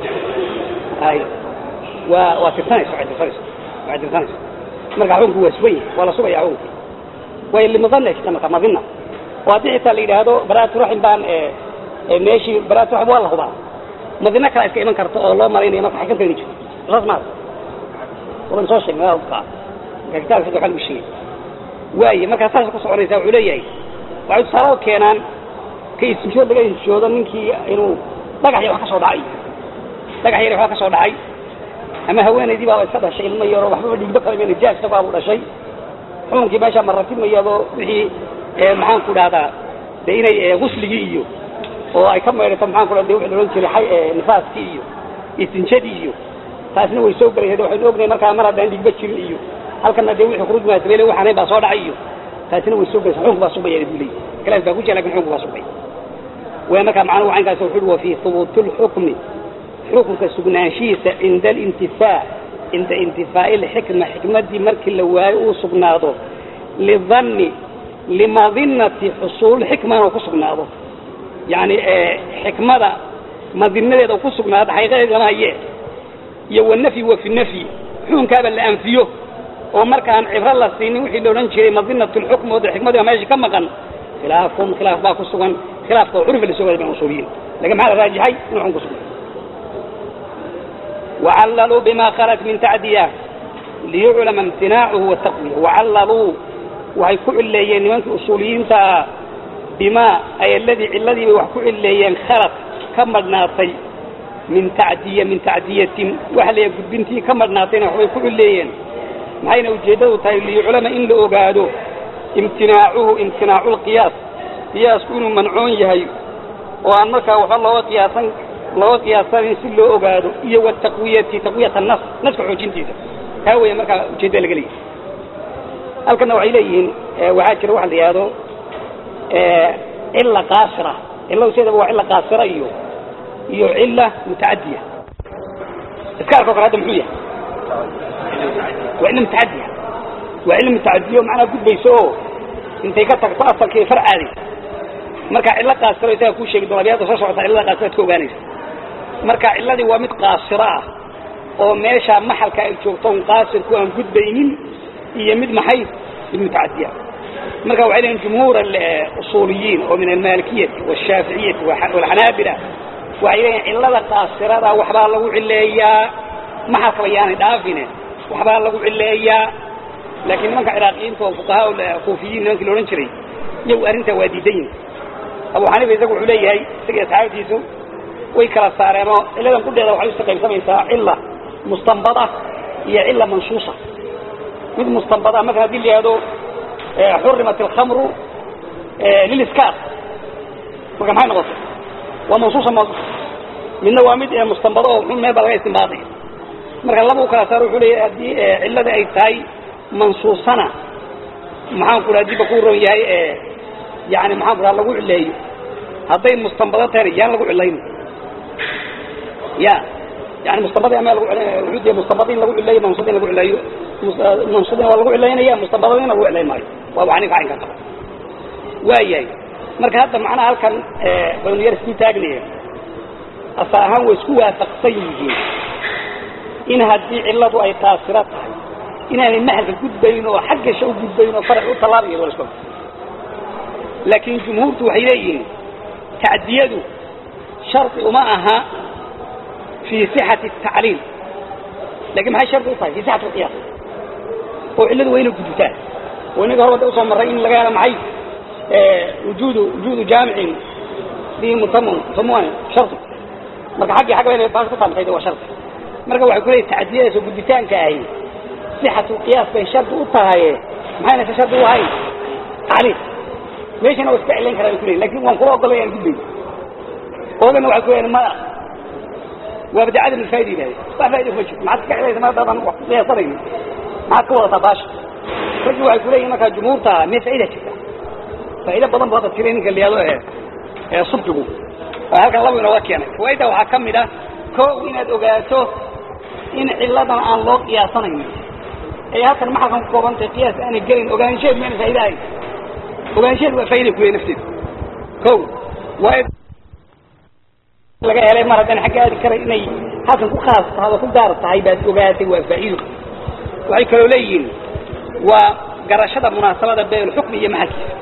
hay waa waa tirsanayso waxay tirsanayso waxay tirsanayso marka xukunku waa sugan yahay waa la sugaya xukunki way limadana jirta marka madina oo haddii xitaa la yidhaahdo baraatu raxim baan meeshii baraatu raxim waa la hubaa madino kale iska iman karta oo loo malaynayo marka xakamta ina jirto saas maada wadan soo sheegnay waa hubkaa marka kitaabka saddex waa lagu sheegay waaye markaa saas ku soconaysa wuxuu leeyahay waxay tusaale keenaan ka istishood laga istishoodo ninkii inuu dhagax yar wax ka soo dhacay dhagax yar wax ka soo dhacay ama haweenaydii baa iska dhashay ilmo yaro waxbaba dhiigba kale meel jaas baabu dhashay xukunkii meesha ma ratimayado wixii maxaan ku dhahdaa de inay gusligii iyo oo ay ka maydhato maxaan ku dhahda wixii la odhan jiray nifaaskii iyo istinjadii iyo taasna way soo gelaysa waxaynu ognahay markaa mar haddaan dhiigba jirin iyo halkana dee wixii khuruuj maasabele waxaanayn baa soo dhacay iyo taasina way soo gelaysa xukunku baa sugmaya buu leeyahy khilaaf baa ku jira lakin xukunku baa sugmaya way markaa macnuhu caynkaas wuxuu uhi wa fii hubuuti lxukmi xukunka sugnaanshihiisa cinda alintifaa cinda intifaa'i lxikma xikmaddii markii la waayo uu sugnaado lidanni limadinati xusuul xikma inuu ku sugnaado yani xikmada madinadeeda ku sugnaado xaqiiqadeed lama haye iyo wanafyi wa fi nafyi xukunkaaba la anfiyo oo markaan cibro la siinin wixii la odhan jiray madinat lxukm oo de xikmadiiba meesha ka maqan khilaafum khilaaf baa ku sugan khilaafka oo curfi la soo waday ban usuuliyiin lakin maxaa la raajixay inuu xukun ku sugan وعللوا بما خرج من تعدية ليعلم امتناعه والتقوية وعللوا وهي كعليين من أصوليين تا بما أي الذي الذي وحكو عليين خرج كمر ناطي من تعدية من تعدية وهل يقول بنتي كمر ناطينا وحي كعليين معين وجهده تاي ليعلم إن لأقاده امتناعه امتناع القياس قياس كونه منعون يهي وأن مركا وحالله قياسا loo qiyaasan si loo ogaado iyo wataqwiyati taqwiyat nas naska xoojintiisa taa weeye markaa ujeedda laga leeyahay halkana waxay leeyihiin waxaa jira waxa la yidhaahdo cilla qaasira cilla useedaba waa cilla qaasira iyo iyo cilla mutacadiya iskaarka o kale hadda muxuu yahay waa cilla mutacadiya waa cilla mutacadiya macnaa gudbayso oo intay ka tagto asalkii farcaadaysa marka cillo qaasiro isaga kuu sheegi doona abyada soo socota cillada qaasiraad ka ogaanaysa marka cilladii waa mid qaasiro ah oo meesha maxalka ay joogto un qaasirku aan gudbaynin iyo mid maxay mid mutacadiya marka waxay leeyihin jumhuur usuuliyiin oo min almalikiyati washaaficiyati walxanaabila waxay leeyihin cillada qaasirada waxbaa lagu cileeyaa maxalkaba yaanay dhaafine waxbaa lagu cileeyaa laakiin nimanka ciraaqiyiinta oo fuqahaa kuufiyiin nimankii la odhan jiray iyagu arrintaa waa diidan yihin abu xaniifa isagu wuxuu leeyahay isaga asxaabtiisu way kala saareenoo cilladan qudheeda waxay usi qaybsamaysaa cilla mustanbada iyo cilla mansuusa mid mustanbada marka hadii la yihahdo xurimat alkhamru liliskaar marka maxay noqotay waa mansuusa ma midna waa mid mustanbado oo xun meel baa laga istinbaadaya marka laba u kala saaro wuxuu leeyahay haddii cillada ay tahay mansuusana maxaan ku dhaha diba ku ron yahay yani maxaan ku dhaha lagu cileeyo hadday mustanbado tahayna yaan lagu cilayno ya يعني مستبضي أما لغو علينا وحودي مستبضين لغو علينا منصودين لغو علينا منصودين لغو علينا يا مستبضين لغو علينا ماي وابو عنيك عين كتب وايي marka hadda macnaha halkan banu sii taagnaya asa ahaan way isku waafaqsan yihiin in haddii cilladu ay taasiro tahay inaanay mahalka gudbayn oo xagga sha u gudbayn oo farac u tallaabayo wala isku laakiin jumhuurtu waxay leeyihiin tacdiyadu shardi uma aha fii sixati الtacliil lakin maxay shardi u tahay fii sixati اlqiyaas oo cilladu waa inay gudubtaan oo inaga hor wadda usoo marray in laga helo maxay وجود وجود جامع به متمم متمم شرط marka xaqi xaq weyn baa ku taantay waa shart marka waxa ku leeyahay taadiyada soo gudbitaanka ahi sixatu qiyaas bay shart u tahay maxayna ka shart u ahay tacliil meeshana waa isticmaalin karaa ku leeyahay laakiin waan ku ogolay aan gudbay oogana waxa ku leeyahay ma waa bidacada min faa'iida ilaahay waa faa'iida ku jirta maxaad ka xidhaysa ma dadan wax leeyahay maxaad ka wada baash rajul waxa ku leeyahay marka jumhuurta ma faa'iida jirta faa'iido badan baa dadka ninka liyado ee ee subtigu halkan laba inooga keenay fawaaida waxaa ka mid ah koow inaad ogaato in cilladan aan loo qiyaasanayn ee halkan maxalkan ku kooban tahay qiyaas aanay gelin ogaansheed mayna faa'iida ahayn ogaansheed waa faa'iida ku leeyahay nafteeda kow waa laga helay mar haddaan xagga aadi karay inay halkan ku khaas tahay oo ku gaar tahay baad ogaatay waa faa'iido waxay kaloo leeyihiin waa garashada munaasabada bayl xukmi iyo maxalkiisa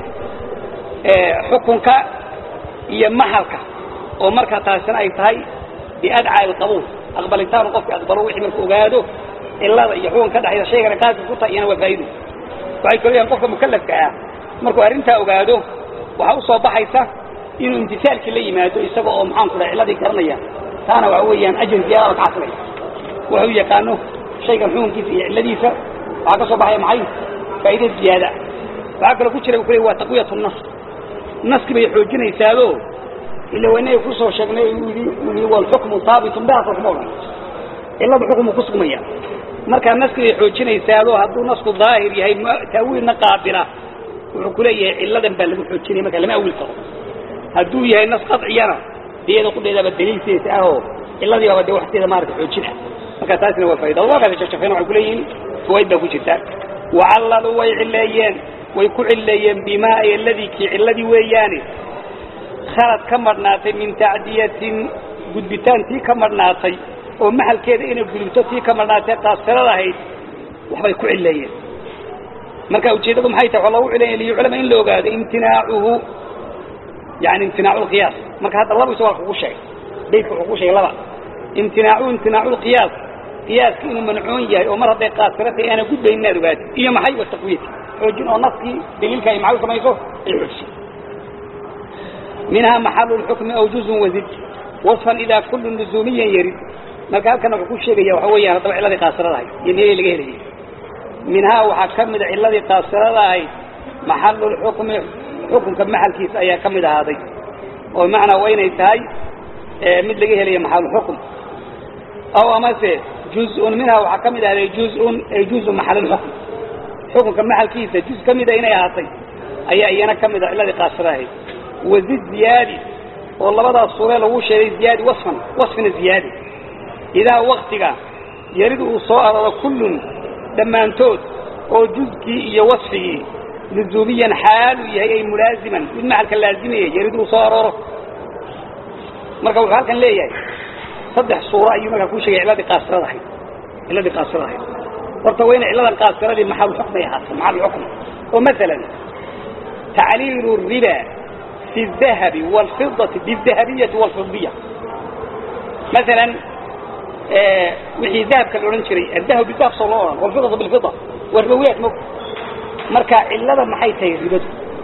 xukunka iyo mahalka oo markaa taasina ay tahay biadcaa alqabuul aqbalitaanu qofka aqbalo wixii marku ogaado cilada iyo xukunka ka dhexaysa shaygana qaadka ku tahay iyana waa faa'ido waxay kaloo yahan qofka mukallafka ah markuu arrintaa ogaado waxaa usoo baxaysa inuu imtisaalkii la yimaado isaga oo maxaan ku dhahay cilladii garanaya taana waxa weeyaan ajir ziyaada ka xasilaya wuxuu yaqaano shaygan xukunkiisa iyo cilladiisa waxaa ka soo baxaya maxay faa'iida ziyaada waxaa kaloo ku jira ku leey waa taqwiyatu nas naski bay xoojinaysaado ila waynaga ku soo sheegnay yidhi walxukmu haabitun biha xukmo dhan cilada xukumu ku sugmaya markaa naski bay xoojinaysaado hadduu nasku daahir yahay taawiilna qaabila wuxuu ku leeyahay cilladan baa lagu xoojinaya marka lama awil karo hadduu yahay nas qadciyana iyada qudheedaba daliilkeesa ahoo cilladii baaba de waxteeda maarata xoojina marka taasina waa faaida waa jafjafeen waxay kuleeyihiin fawaid baa ku jirta wacallalu way cileeyeen way ku cileeyeen bimaa ay alladii kii cilladii weeyaane khalad ka madhnaatay min tacdiyatin gudbitaan tii ka madhnaatay oo maxalkeeda inay gudubto tii ka madhnaatay qaasirada ahayd waxbay ku cileeyeen marka ujeeddadu maxay tahay waa loogu cileeya liyuclama in la ogaado imtinaacuhu yani imtinaacu lqiyaas marka hadda laba isagoo kugu sheegay baydka wuxuu ku sheegay laba imtinaacu imtinaacu lqiyaas qiyaaska inuu mancuun yahay oo mar hadday qaasira tahay aana gudbayn inaad ogaatid iyo maxay wa taqwiyati xoojin oo naskii daliilka ay maxay u samayso ay xoojiso minhaa maxalu lxukmi aw juzun wazid wasfan idaa kullu luzuumiyan yarid marka halkana wuxuu ku sheegaya waxa weeyaan haddaba cilladii qaasirada ahayd iyo meelay laga helayay minhaa waxaa ka mida cilladii qaasirada ahayd maxalu lxukmi xukunka maxalkiisa ayaa ka mid ahaaday oo macnaa waa inay tahay mid laga helayo maxalulxukm aw amase juzun minhaa waxaa ka mid ahaaday juzun ay juzu maxalulxukm xukunka maxalkiisa juz ka mida inay ahaatay ayaa iyana ka mid a cilladii qaasira ahayd wazid ziyaadi oo labadaas suuree lagu sheegay ziyaadi wasfan wasfina ziyaadi idaa waktiga yarid uu soo arooro kullun dhammaantood oo juzkii iyo wasfigii luzuumiyan xaalu yahay ay mulaaziman mid maxalka laazimaya yarid uu soo arooro marka wuxuu halkan leeyahay saddex suuro ayuu markaa ku sheegay cilladii qaasirada ahayd cilladii qaasirada ahayd horta waa inay cilladan qaasiradii maxalulxukm ay ahaato maxalulxukm oo masalan tacliilu riba fi dahabi waalfidati bidahabiyati waalfidiya masalan wixii dahabka la odhan jiray adahab bidahab soo loo odhan walfidatu bilfida waa ribowiyaad mog marka cillada maxay tahay ribadu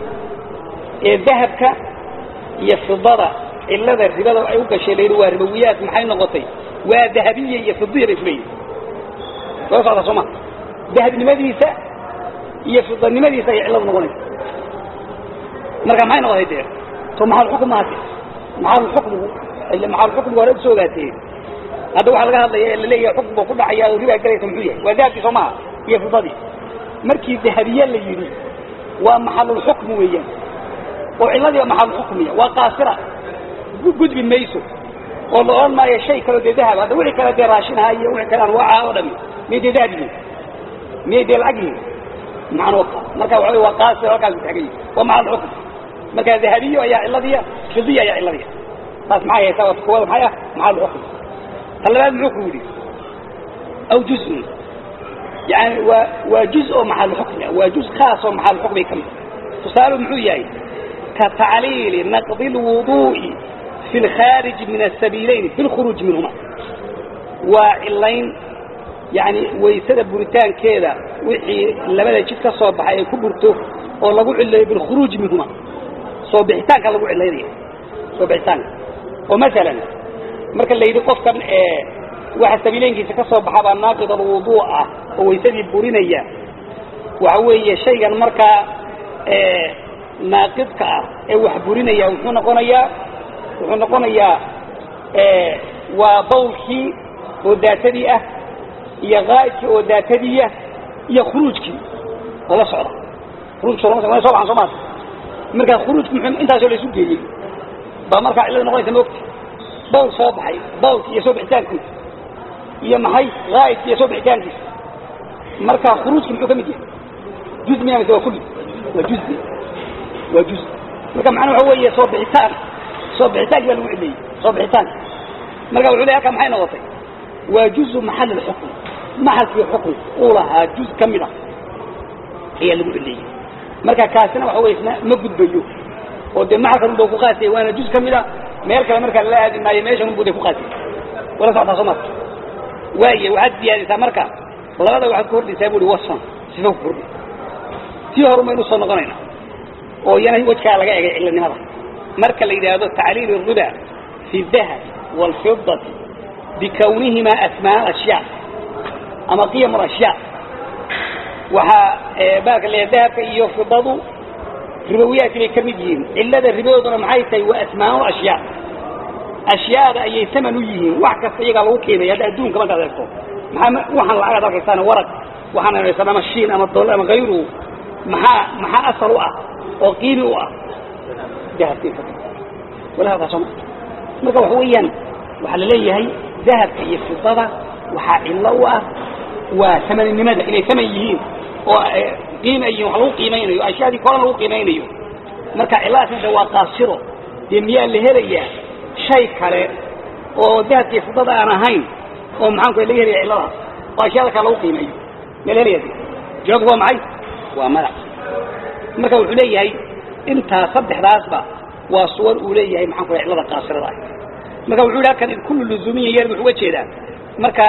ee dahabka iyo fidada cillada ribada ay u gashay layidhi waa ribowiyaad maxay noqotay waa dahabiya iyo fidiya bay isleeyihin soo socda soo ma dahabnimadiisa iyo fidanimadiisa ayay cilladu noqonaysa marka maxay noqotay dee to maxalxukm maate maxalulxukmigu ila maxalulxukmigu hore usoo ogaatee hadda waxaa laga hadlaya ee laleeyahay xukm buu ku dhacaya oo ribaa galaysa muxuu yahay waa dahabkii soo maha iyo fidadii markii dahabiye la yidhi waa maxalulxukmi weeyaan oo cilladii maxalulxukmiya waa qaasira gudbi mayso oo la odhan maayo shay kaloo dee dahab hadda wixii kale dee raashinaha iyo wixii kale anwaaca oo dhami miyay dee dahab yihiin miyay dee lacag yihiin macnuu marka waxa waa qaasi halkaas taagay waa macal xukm marka dahabiyo ayaa ciladiya fidiya ayaa ciladiya taas maxay haysaa waa kuwada maxay ah macal xukm talabaad muxuu ku yidhi aw juz'un yani waa waa juz oo macal xukmi waa juz khaas oo macal xukmi ka mid tusaalu muxuu yahay ka tacliili naqdi lwuduu'i fi lkhaarij min asabiilayn fi lkhuruuj minhuma waa cilayn yani waysada buritaankeeda wixii labada jid ka soo baxay ay ku burto oo lagu cilayo bilkhuruuj minhuma soo bixitaanka lagu cilaynaya soo bixitaanka oo masalan marka la yidhi qofkan waxa sabiileynkiisa ka soo baxa baa naaqid alwuduu ah oo waysadii burinaya waxa weeye shaygan markaa naaqidka ah ee wax burinaya wuxuu noqonayaa wuxuu noqonayaa waa bawlkii oo daatadii ah iyo qaa'idkii oo daatadiiah iyo khuruujkii oo la socda khuruujka lama socda so baxan soo maas markaa khuruujku muxuu intaasoo la isu geeyey baa markaa cillada noqonaysa maogta bawl soo baxay bawlki iyo soo bixitaankiisa iyo maxay qaa'idki iyo soo bixitaankiisa markaa khuruujki muxuu ka mid yahay juz miya mise waa kulli waa juz waa juz marka macnaa waxa weeye soo bixitaan soo bixitaanki baa lagu cileeyey soo bixitaanka marka wuxuu ley halkaa maxay noqotay waa juzu maxal alxukm maxalkii xukm uu lahaa juz ka mid ah ayaa lagu cileeyey marka kaasina waxa weye isna ma gudbayo oo dee maxalkan unba ku qaasiyay waana juz ka mid a meel kale markaa lala aadi maayo meeshan unbu de ku qaasiyay wala socotaa soo marka waaye waxaad siyaadisaa marka labada waxaad ku hordhisaa bu uhi wasfan sifa ku kordhi tii horu maynu soo noqonayna oo iyana wejkaa laga egay cilanimada marka la yidhaahdo tacliil الriba fi الdahab wاlfidati bikawnihima asmaa ashyaa ama qiyam ashyaa waxaa baalka la dahabka iyo fidadu ribowiyaadkii bay ka mid yihiin cilada ribadooduna maxay tahay waa asmaa ashyaa ashyaada ayay taman u yihiin wax kasta iyagaa lagu qiimaya hadda adduunka markaad eegto maxaa waxaan lacagaad arkaysaan warag waxaan arkaysaan ama shiin ama dolar ama hayruhu maxaa maxaa asal u ah oo qiimi u ah dahabka iyo fidada wala halkaa sooma marka waxa weeyaan waxaa la leeyahay dahabka iyo fidada waxaa cillo u ah waa tamaninimada inay taman yihiin oo qiima yihiin wax lagu qiimaynayo ashyaadii koran lagu qiimaynayo marka cillahaasna de waa qaasiro dee miyaa la helayaa shay kale oo dahabka iyo fidada aan ahayn oo maxaanku laga helaya cilladaas oo ashyaada kale lagu qiimeeyo miyaa la helaya jawaabku waa maxay waa madax marka wuxuu leeyahay intaa saddexdaasba waa suwar uu leeyahay maxaan ku cillada qaasirada ah marka wuxuu yidhi halkan kullu luzuumiya yar wuxuu uga jeedaa marka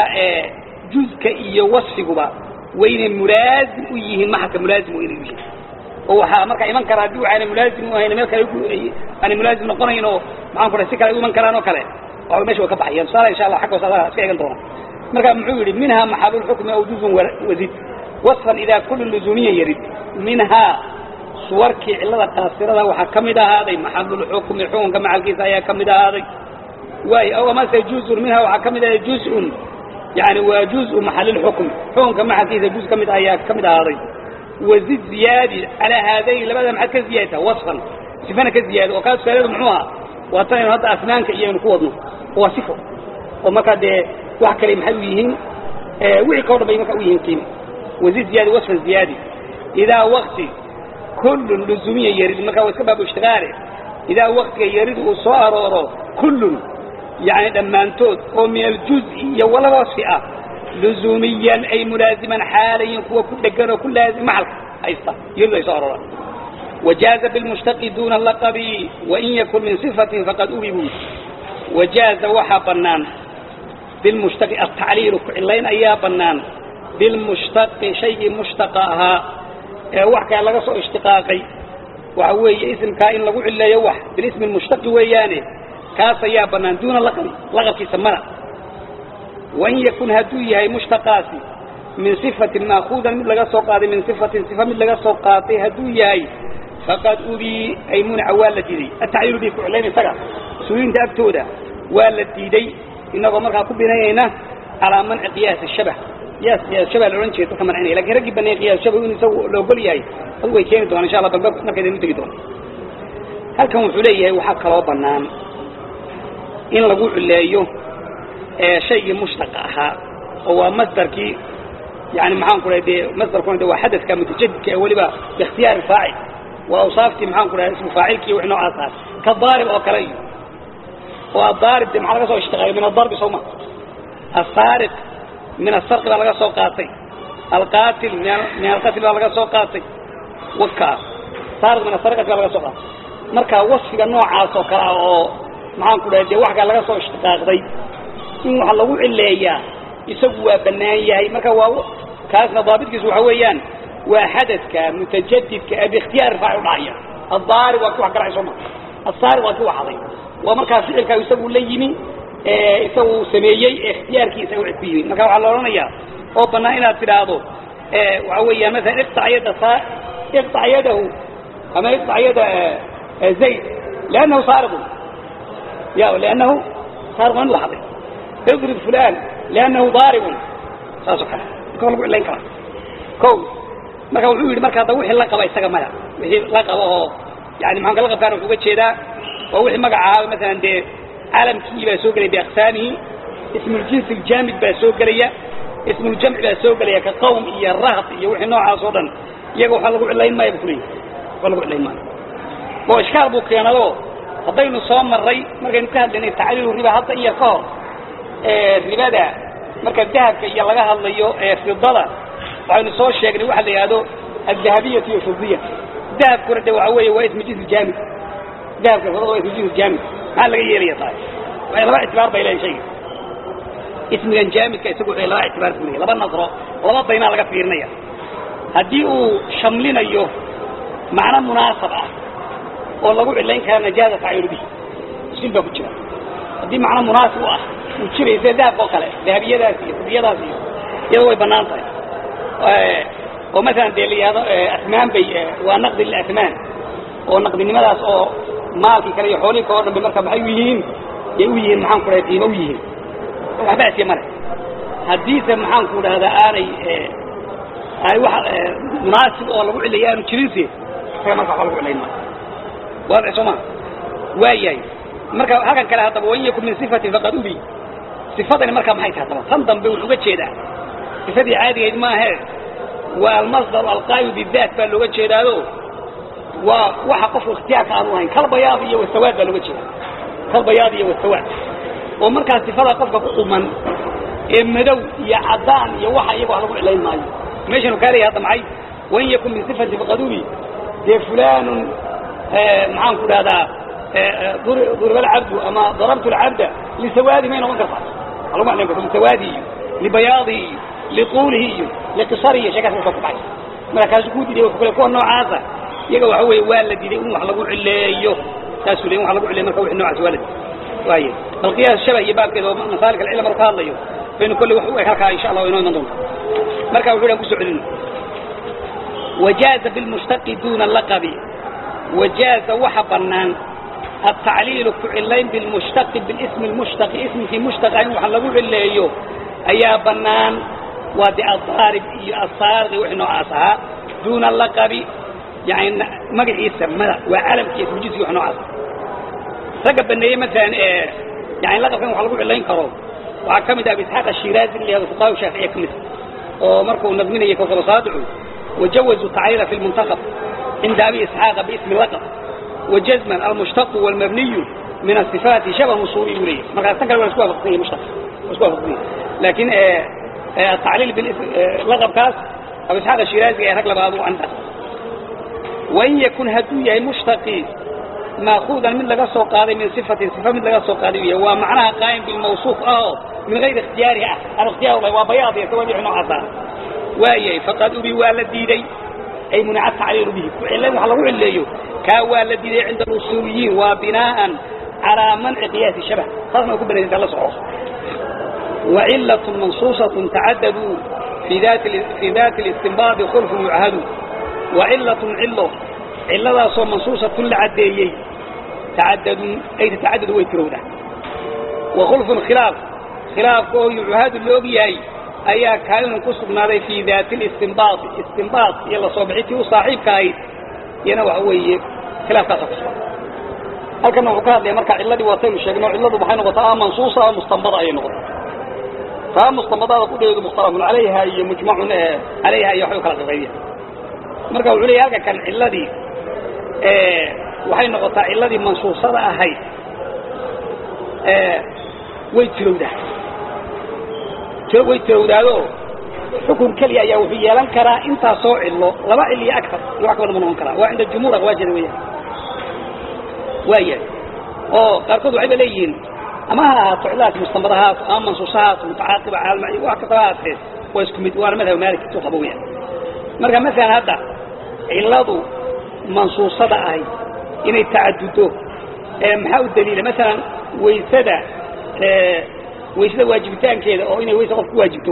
juzka iyo wasfiguba waynay mulaazim u yihiin maxalka mulaazim waynay u yihiin oo waxaa markaa iman kara haddii waxaana mulaazim u ahayn meel kale aanay mulaazim noqonayn oo maxaan ku si kale ay u iman karaan oo kale waxa mesha way ka baxayaan tusaale insha allah xagga hoose iska eegan doona marka muxuu yidhi minha maxalu lxukmi aw juzun wazid wasfan idaa kullu luzuumiya yarid minhaa suwarkii cillada qaasirada waxaa ka mid ahaaday maxalulxukmi xukunka maxalkiisa ayaa ka mid ahaaday waay aw amase juzun minha waxaa ka mid ahaday juzun yani waa juzu maxalilxukm xukunka maxalkiisa juz ka mid ayaa ka mid ahaaday wazid ziyaadi calaa haadayn labada maxaad ka ziyaadtaa wasfan sifana ka ziyaada oo kaa tusaaleedu muxuu ahaa waa tan aynu hadda asnaanka iyo aynu ku wadno waa sifo oo markaa dee wax kale maxay u yihiin wixii kao dhan bay markaa u yihiin qiimi wazid ziyaadi wasfan ziyaadi idaa wakti kullun luzumiya yarid markaa waa iska baabu ishtigaale idaa waktiga yarid uu soo arooro kullun yani dhammaantood oo min aljuzi iyo wala wasfi ah luzuumiyan ay mulaaziman xaalayin kuwa ku dhegan oo ku laazim maxalka haysta yarid ay soo arooraan wajaaza bilmushtaqi duna laqabi wain yakun min sifatin faqad ubibu wajaaza waxaa bannaan bilmushtaqi altacliilu ku cilayn ayaa bannaan bilmushtaqi shaygii mushtaqa ahaa ee wax kale laga soo ishtiqaaqay waxa weeye isimkaa in lagu cileeyo wax bilismi mushtaqi weeyaane kaas ayaa bannaan duuna laqabi laqabkiisa mana wain yakun hadduu yahay mushtaqaasi min sifatin maakuudan mid laga soo qaaday min sifatin sifa mid laga soo qaatay hadduu yahay faqad ubii ay munica waa la diiday atacliilu bi ku cilayn isaga suuliinta agtooda waa la diiday inagoo markaa ku binaynayna calaa manci qiyaasi shabah qiyaas qiyaas shabah la odhan jeeda dadka mancinaya lakin raggii baneeyay qiyaas shabah in isagu la ogol yahay adigu way keeni doonaan insha allah dambe markaydaynu tegi doona halkan wuxuu leeyahay waxaa kaloo bannaan in lagu cileeyo shaygii mushtaqa ahaa oo waa masdarkii yani maxaan ku dhahay dee masdarkuna de waa xadadka mutajadidka ee weliba biikhtiyaari faacil waa awsaaftii maxaan ku dhahay ismu faacilki wix noocaas ah ka daarib oo kale iyo oo adaarib de maxaa laga soo ishtiqaaqay min adarbi soo ma asaariq min asarqi baa laga soo qaatay alqaatil min alqatl baa laga soo qaatay waka saariq min asarqati baa laga soo qaatay marka wasfiga noocaas oo kale ah oo maxaan ku dhahay dee waxkaa laga soo ishtiqaaqday in waxa lagu cileeyaa isagu waa bannaan yahay marka waa kaasna daabitkiisu waxa weeyaan waa xadadka mutajadidka ee biikhtiyaari faacil dhacaya addaarib waa ki wax garacay soo ma asaariq waa ki waxaday waa markaa ficilkaa isagu la yimi isagu sameeyey ee ikhtiyaarkiisa u ku yimi marka waxaa la odhanayaa oo bannaan inaad tidhaahdo waxa weeyaan masalan iqtac yada sa iqtac yadahu ama iqtac yada zayd liannahu saariqun ya liannahu saariqun in lahaday idrib fulan liannahu daaribun saasoo kale marka lagu cilayn karaa ko marka wuxuu yidhi marka hadda wixii la qaba isaga maya wixii la qaba oo yani maxaan kala qabkaan wuxuu uga jeedaa waa wixii magacaaba masalan dee calamkii baa soo gelaya biaqsaamihi ismuljinsi aljaamid baa soo gelaya ismuljamci baa soo gelaya ka qawm iyo rahd iyo wixii noocaas oo dhan iyaga waxaa lagu cilayn maaya bu kuleeyahy waa lagu cilayn maayo oo ishkaal buu keenado haddaynu soo marray markaynu ka hadlaynay tacliilu riba hadda iyo ka hor ribada marka dahabka iyo laga hadlayo ee fidada waxaynu soo sheegnay waxa la yidhahdo aldahabiyatu iyo fidiya dahabkuna de waxa weeye waa ismu jinsi jaamid dahabka fidada waa ismu jinsi jaamid maxaa laga yeelaya tahay waxay laba ictibaar bay leeyahay shayga ismigan jaamidka isagu wuxuu laba ictibaar ku leeyahay laba nasro laba daynaa laga fiirinaya haddii uu shamlinayo macno munaasab ah oo lagu cilayn kara najaaza tacayunu bihi usul baa ku jira haddii macno munaasib u ah uu jiray sida dahabka oo kale dahabiyadaas iyo fidiyadaas iyo iyada way bannaan tahay oo masalan dee la yihahdo asmaan bay waa naqdi lilasmaan oo naqdinimadaas oo maalkii kale iyo xoolihii kale o dhan bay marka maxay u yihiin yay u yihiin maxaan ku dhahay qiimo u yihiin waxba asiya male haddiise maxaan ku dhahdaa aanay ay wax munaasib oo lagu cilaya aanu jirinse isaga marka waxba lagu cilayn maayo waadix soo ma waayahay marka halkan kale haddaba wain yakun min sifatin faqad ubi sifadani markaa maxay tahay haddaba tan dambe wuxuu uga jeedaa sifadii caadigayd maahe waa almasdaru alqaayu bidaat baa looga jeedaado waa waxa qofku ikhtiyaarka aanu lahayn kalbayaad iyo wasawaad baa looga jeeda kalbayaad iyo wasawaad oo markaa sifada qofka ku quman ee madow iyo caddaan iyo waxa iyaga wax lagu cilayn maayo meeshanu kaa leeyahay hadda maxay wain yakun min sifati faqadubi dee fulanun maxaan ku dhahdaa duriba alcabdu ama darabtu alcabda lisawaadi may noqon kartaa waa lagu cilayn karta lisawaadi iyo libayaadihi iyo liquulihi iyo liqisarihi iyo sheekaas ka ku baxay marka kaasu kuu diiday wuxuu kale kuwa noocaasa iyaga waxa weeye waa la diiday in wax lagu cileeyo saasuu leeyahay wax lagu cileeyo marka wixii noocaas waa la diiday waaye bal qiyaas shabah iyo baabkeeda oo masaalika alcilm marka ka hadlayo baynu kolley wax u eg halkaa insha allah inoo iman doonta marka wuxuu dhan kusoo celino wajaaza bilmushtaqi duuna laqabi wajaaza waxa bannaan التعليل كعلين بالمشتق بالاسم المشتق اسم في مشتق أين وحن لقو عليه أيا بنان وادي الضارب الصارغ وحنو عاصها دون اللقب يعني مقع يسمى وعلم كيف وجزي وحنو عاصها رقب بنيه مثلا إيه يعني لقب كان وحن لقو علين كرو وعكمد أبي إسحاق الشيرازي اللي هذا فقاه وشافعية كمثل ومركو نظمين يكوكب صادعوا وجوزوا تعليل في المنتخب عند أبي إسحاق باسم اللقب وجزما المشتق والمبني من الصفات شبه مصوري وليه ما قد تنقل ولا سكوها فقهية مشتق سكوها فقهية لكن آه آه التعليل بالاسم آه لغب كاس أبو إسحاق الشيرازي هكذا بعضه عنده وإن يكون هدوية مشتقي ماخوذا من لغا سوق هذه من صفة صفة من لغا سوق هذه ومعناها قائم بالموصوف اه من غير اختيارها الاختيار الله وبياض يتوابع نوعها وإيه فقد أبي والدي أي منع التعليل به وعلم وحلو عليه كوالدي عند الأصوليين وبناء على منع قياس الشبه خاصة يكون بني الله صحوح وعلة منصوصة تعدد في ذات في ذات الاستنباط خلف يعهد وعلة علة علة صو منصوصة كل عديي تعدد أي تتعدد ويترونه وخلف خلاف خلاف يعهد اللوبيي ayaa kaalin ku sugnaaday fi daati istinbaat istinbaat yalla soo bixiti u saaxiibka ahayd yana waxa weeye khilaafkaas ku sugan halkana wuxuu ka hadlaya marka ciladii waataynu sheegno ciladu maxay noqotaa a mansuusa a mustanbada ayay noqotaa taa mustanbadada kudheedu mukhtalafun calayha iyo mujmacun calayha iyo waxbay kala qaqaybiya marka wuxuu leeyahy halka kan ciladii waxay noqotaa ciladii mansuusada ahayd way tirowdaa way tirowdaado xukun keliya ayaa wuxuu yeelan karaa intaa soo cillo laba cil iyo agar iyo wax ka badan ma noqon karaa waa cinda jumhuur aqwaajeda weyaan waayahay oo qaarkood waxay ba leeyihiin ama ha ahaato cilahaas mustanbadahaas ama mansuusahaas mutacaaqiba caalma wax kastaba haatee waa isku mid waana madhab maalik intuu qabo weyaan marka masalan hadda ciladu mansuusada ahay inay tacadudo maxaa u daliila masalan waysada waysada waajibitaankeeda oo inay waysa qof ku waajibto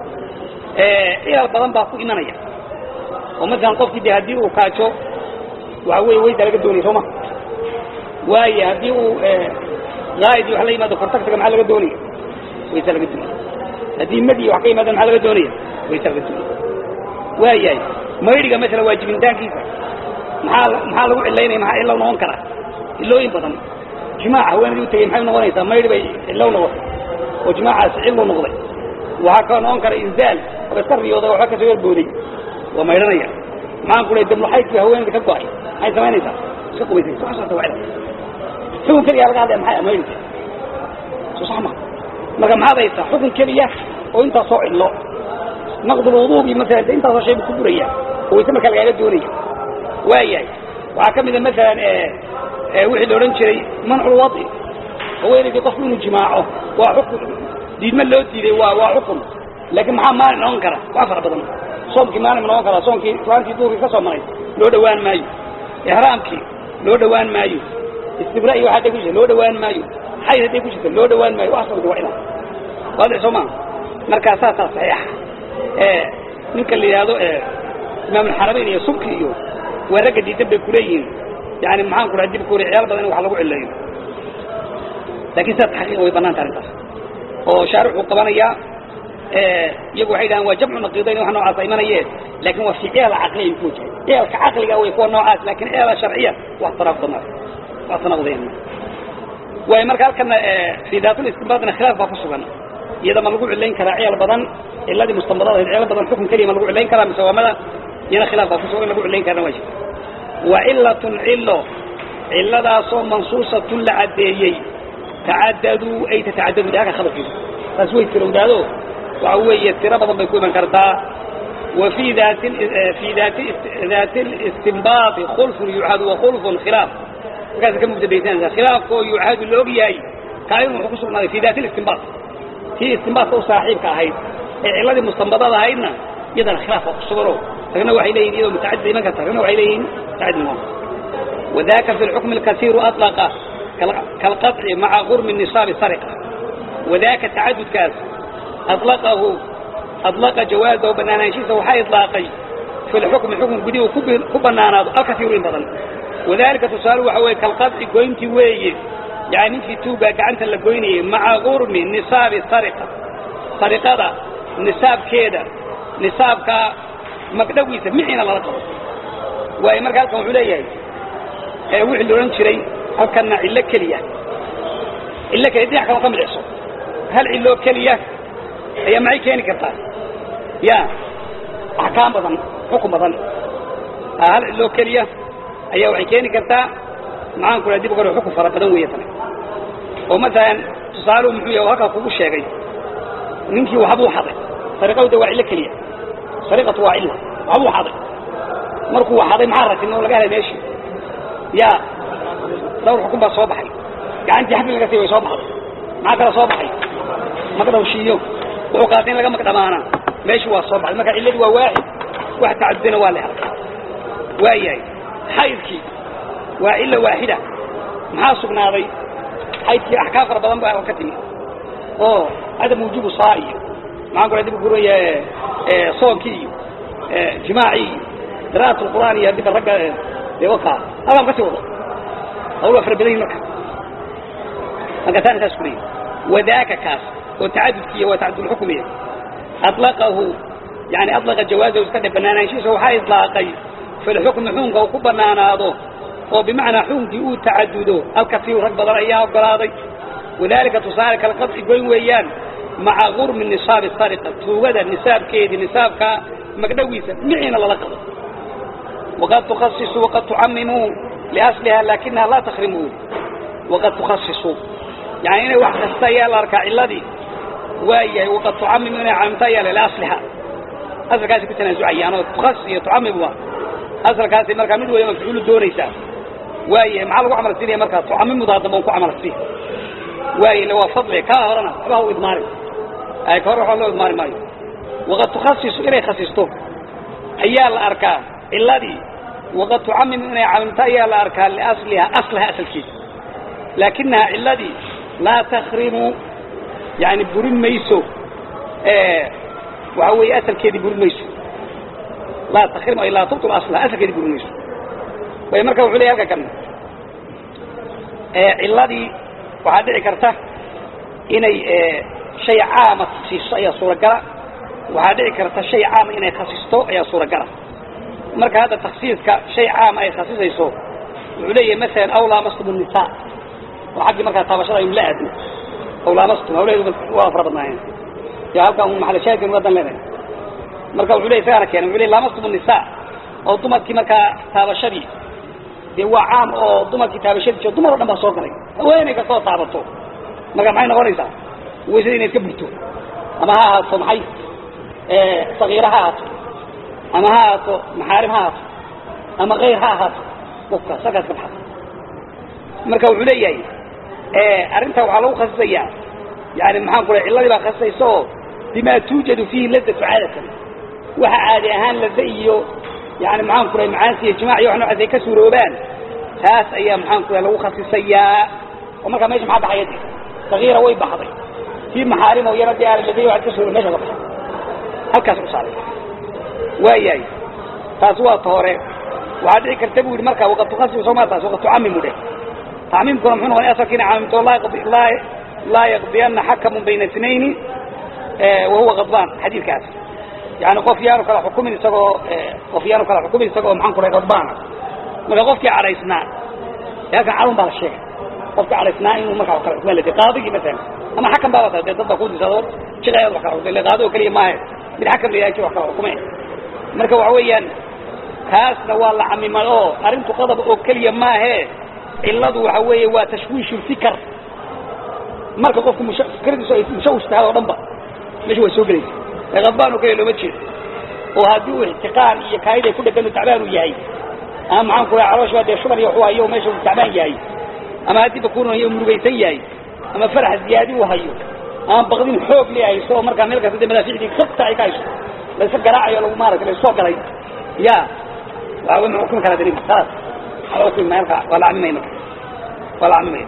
cilal badan baa ku imanaya oo masalan qofkii de haddii uu kaajo waxa weeye waysa laga doonaya sooma waayo haddii uu zaaid iyo wax la yimaado kortagtaga maxaa laga doonaya waysa laga doonaya haddii madi wax ka yimaadaan maxaa laga doonaya waysa laga doonaya waayahay maydhiga masalan waajibintaankiisa maxaa maxaa lagu cilaynaya maxaa cilow noqon karaa cilooyin badan jimaac haweenadii utagay maxay noqonaysaa maydhi bay cilow noqotay oo jimaacaasi cillu noqday waxaa kaloo noqon kara inzaal aba iska riyooday waxba kasoo yerbooday waa maydhanaya maxaan ku leey damluxaydkii haweenada ka go-ay maxay samaynaysaa iska qubaysaysa wax socota waa cilad xukun keliya laga hadlaya maxay maydhinka soo sax ma marka maxaad haysaa xukun keliya oo intaas soo cillo naqdulwuduugii masalan de intaasoo shayba ku buraya oo wayse markaa lagaaga doonaya waayahay waxaa ka mida masalan wixii la odhan jiray manculwadi haweenaydii qofku inuu jimaaco waa xukun diidma loo diiday waa waa xukun laakiin maxaa maalin noqon kara wax fara badan soomkii maalin ma noqon karaa soomkii islaantii duurkii ka soo maray loo dhawaan maayo ixraamkii loo dhawaan maayo istibra iyo waxaa day ku jirta loo dhawaan maayo xayd hadday ku jirta loo dhawaan maayo wax sabta waa ilaa waadix soo maa markaa saasaa saxiixa ninka la yidhaahdo imaamulxarameyn iyo subki iyo waa ragga diidan bay kuleeyihiin yani maxaan ku raha dib ku ciyaal badan in wax lagu cileeyo lakin sidaas xaqiiqa way banaan taha arrintaas oo shaarixuu qabanayaa iyagu waxay dhahaan waa jamcu naqiidayn wax noocaasa imanayee lakin waa fi ciyaal caqliya ay ku wajahay ciyaalka caqliga way kuwa noocaas lakin ciyaala sharciya wax tanaaqud ma wax tanaaqudeen waayo marka halkana fi daatul istinbaadna khilaaf baa ku sugan iyada ma lagu cilayn karaa ciyaal badan ciladii mustanbadada ciyaal badan xukun keliya ma lagu cilayn karaa mise waa mada iyana khilaaf baa kusugan in lagu cilayn karana waa jirta wa cilatun cilo ciladaasoo mansuusatun la caddeeyey tacadaduu ay tatacadadu halka khabarkiisa taas way tirowdaado waxa weeye tiro badan bay ku iman kartaa wa fii daati fi daati daati istinbaati khulfun yucadu wa khulfun khilaaf markaas ka mubtadaysanaysa khilaafkoo yucadu la og yahay kaayun wuxuu ku sugnaaday fi daati istinbaat tii istinbaatka u saaxiibka ahayd ee ciladii mustanbadada ahaydna iyadana khilaaf baa ku sugano ragna waxay leeyihin iyadoo mutacadid iman karta ragna waxay leeyihin mutacadid noqon wadaka fi lxukmi alkasiiru atlaqa kalqaطci maca gurmi nisaabi sariqa wadaka tacadudkaas aطlaqahu aطlaqa jawaazahu banaanaanshiisa waxaa iطlaaqay fi lxukmi xukm gudihu ku banaanaado alkasiiru in badan wadalika tusaale waxa weye kalqaطci goyntii weeye yani ninkii tuugaa gacanta la goynayay maca gurmi nisaabi sariqa sariqada nisaabkeeda nisaabka magdhawiisa miciina lala qabo waayo marka halkan wuxuu leeyahay wixii la odhan jiray halkana cillo keliya cillo keliya dhinac kalo ka midicso hal cilloo keliya ayaa maxay keeni kartaa ya axkaam badan xukun badan hal cilloo keliya ayaa waxay keeni kartaa maxaan ku laha dib kore xukun fara badan weeye tana oo masalan tusaaluhu muxuu yahay halkaa kugu sheegay ninkii waxbuu xaday sariqawda waa cillo keliya sariqatu waa cilla waxbuu xaday markuu xaday maxaa ratin oo laga helay meeshii ya dhawr xukun baa soo baxay gacantii xabli laga sii way soo baxday maxaa kala soo baxay magdhawshiiyo wuxuu qaatay in laga magdhamaana meeshii waa soo baxday marka cilladii waa waaxid wax tacadudana waa la helay waa yahay xaydkii waa cilla waaxida maxaa sugnaaday xaydkii axkaam fara badan baa ka timi oo cadam wujubu saa iyo maxaan ku dib guraya soonkii iyo jimaacii iyo qira'at lqur'aan iyo haddiba ragga dee wakaa halkaan kasii wado hawl waa fara badan yihin marka marka taana saas ku leeyahy wadaaka kaas oo tacadudkiiya waa tacadudulxukmiya aطlaqahu yani aطlaqa jawaazahu iska dhe banaanaanshihiisa waxaa iطlaaqay fi lxukmi xukunka uu ku banaanaado oo bimacnaa xukunkii uu tacadudo alkasiiru rag badan ayaa ogolaaday wadalika tusaale kala qadci goyn weeyaan maca gurmi nisaabi sariqa tuugada nisaabkeedii nisaabka magdhawiisa miciina lala qabo waqad tukhasisu waqad tucamimuu liasliha lakinaha laa takrimuu waqad tukhasisu yani inay wax kasta ayaa la arkaa ciladii waayahay waqad tucamimu inay camimto ayaa la liasliha asalkaasi ku tanaasucayaan oo tukhasis iyo tucamim waa asalkaasi markaa mid waliba mafcuulu doonaysaa waayahay maxaa lagu camal siinaya markaa tucamimudaa dambe un ku camal siin waayahy le waa fadli kaa horena waxba ha u idmaarin ay ka hor waxba loo idmaari maayo waqad tukhasisu inay khasisto ayaa la arkaa ciladii waqad tucamimu inay camimto ayaa la arkaa liasliha aslaha asalkiisa laakinaha ciladii laa takrimu yani burin mayso waxa weeye asalkeedii burin mayso laa takrimu ay laa tubtul aslaha asalkeedii burin mayso way marka wuxuu leeyahy halka kan ciladii waxaa dhici karta inay shay caama siiso ayaa suuragala waxaa dhici karta shay caama inay khasisto ayaa suuragala marka hadda taksiiska shay caama ay khasisayso wuxuu leeyahay masalan aw laamastum الnisa oo xaggii markaa taabashada aynu la aadno aw laamastum hawleedu waa fara badnaayeen ya halkan un maxal shaahidkan wadan leenahay marka wuxuu leeyahy isagana keenay wuxuu leeyahy laamastum الnisa oo dumarkii markaa taabashadii dee waa caam oo dumarkii taabashadiis oo dumar o dhan baa soo galay haweenay kastoo taabato marka maxay noqonaysaa waysada inay iska burto ama ha ahaato maxay sagiira ha ahaato ama ha ahaato maxaarim ha ahaato ama kayr ha ahaato qofka sagaas ka baxasa marka wuxuu leeyahay arrintaa waxaa lagu khasisayaa yani maxaan ku lay cilladii baa khasisaysa oo bima tuujadu fiihi ladatu caadatan waxa caadi ahaan lada iyo yani maxaan ku lay macaansi iyo jimaac iyo wax noocaas ay ka suuroobaan taas ayaa maxaan ku lay lagu khasisayaa oo markaa mesha maxaa baxaya de sagiira way baxday kii maxaarim oo iyana dee aan laday waxaad ka suuro mesha ka baxay halkaas u saaray waayahay taas waa ta hore waxaa dhici karta bu yidhi marka waqad tukhasisu soo maa taas waqad tucamimu dheh tacmiimkuna muxuu noqonay asalkiina caamimto laa laa yaqdiyana xakamun bayna itnayni wahuwa qadbaan xadiidkaas yani qof yaanu kala xukumin isagoo qof yaanu kala xukumin isagoo maxaan ku lay qadbaana marka qofkii cadhaysnaa halkan cadun baa la sheegay qofkii cadhaysnaa inuu markaa wax kala xukuman lade qaadigii masalan ama xakam baaba tahay dee dad baa ku disado jiqayaad wax kala xukumay ille qaadi oo keliya maahe mid xakam la yahay wax kala xukumay marka waxa weeyaan kaasna waa la camimay oo arrintu qadab oo keliya maahe ciladu waxa weeye waa tashwiish fikr marka qofku fikradiisu ay mushawish tahay oo dhan ba meesha waa soo gelaysa ee qadbaan oo keliya looma jeedo oo haddii uu ixtiqaan iyo kaayid ay ku dhegan tacbaan uu yahay ama maxaan ku lahay caloosh baa dee shuban iyo waxu hayo meesha uu tacbaan yahay ama haddii bakuunan hayo murugaysan yahay ama farax ziyaadi uu hayo ama baqdin xoog le hayso oo markaa meel kasta dee madaaficdii kabta ay ka hayso layska garaacayo lagu maaragtay laysoo galay ya waxa wey ma xukumi karaa daliil khalaas ala xukumi maya halka waa la camimay marka waa la camimaya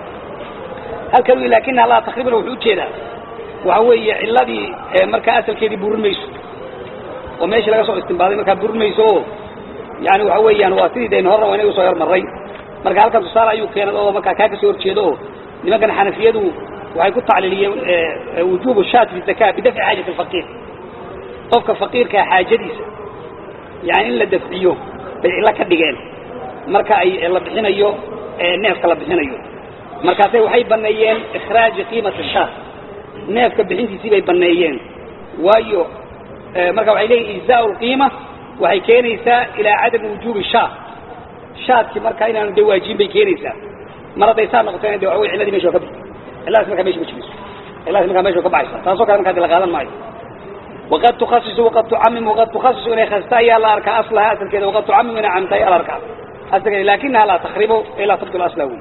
halkan wi laakina laa takriban wuxuu ujeedaa waxa weeye ciladii markaa asalkeedii burin mayso oo meeshii laga soo istimbaaday markaa burin mayso oo yani waxa weeyaan waa sidii daynu horna waa inaga soo yarmaray marka halkan tusaale ayuu keenay oo markaa kaa kasoo horjeedo oo nimankan xanafiyadu waxay ku tacliiliyeen wujubu shaat fi zaka bidafci xaajati alfaqiir qofka faqiirkaa xaajadiisa yani in la dafciyo bay cilo ka dhigeen marka ay la bixinayo neefka la bixinayo markaasay waxay baneeyeen ikhraaji qiimati shaat neefka bixintiisii bay baneeyeen waayo marka waxay leeyihin ijzaau lqiima waxay keenaysaa ilaa cadami wujuubi shaat shaadkii markaa inaanu de waajibin bay keenaysaa mar hadday saa noqotayna de waxa wey cilladii mesha waa ka bixi cilladaas markaa mesha ma jirayso cilladaas markaa mesha waa ka baxaysa taasoo kale markaa de la qaadan maayo waqad tukhasisu waqad tucamim waqad tukhasisu inay khasta ayaa la arkaa aslaha asalkeeda waqad tucamim inay camta ayaa la arkaa asalkeeda lakinaha laa takribu ilaa tabdul asla wey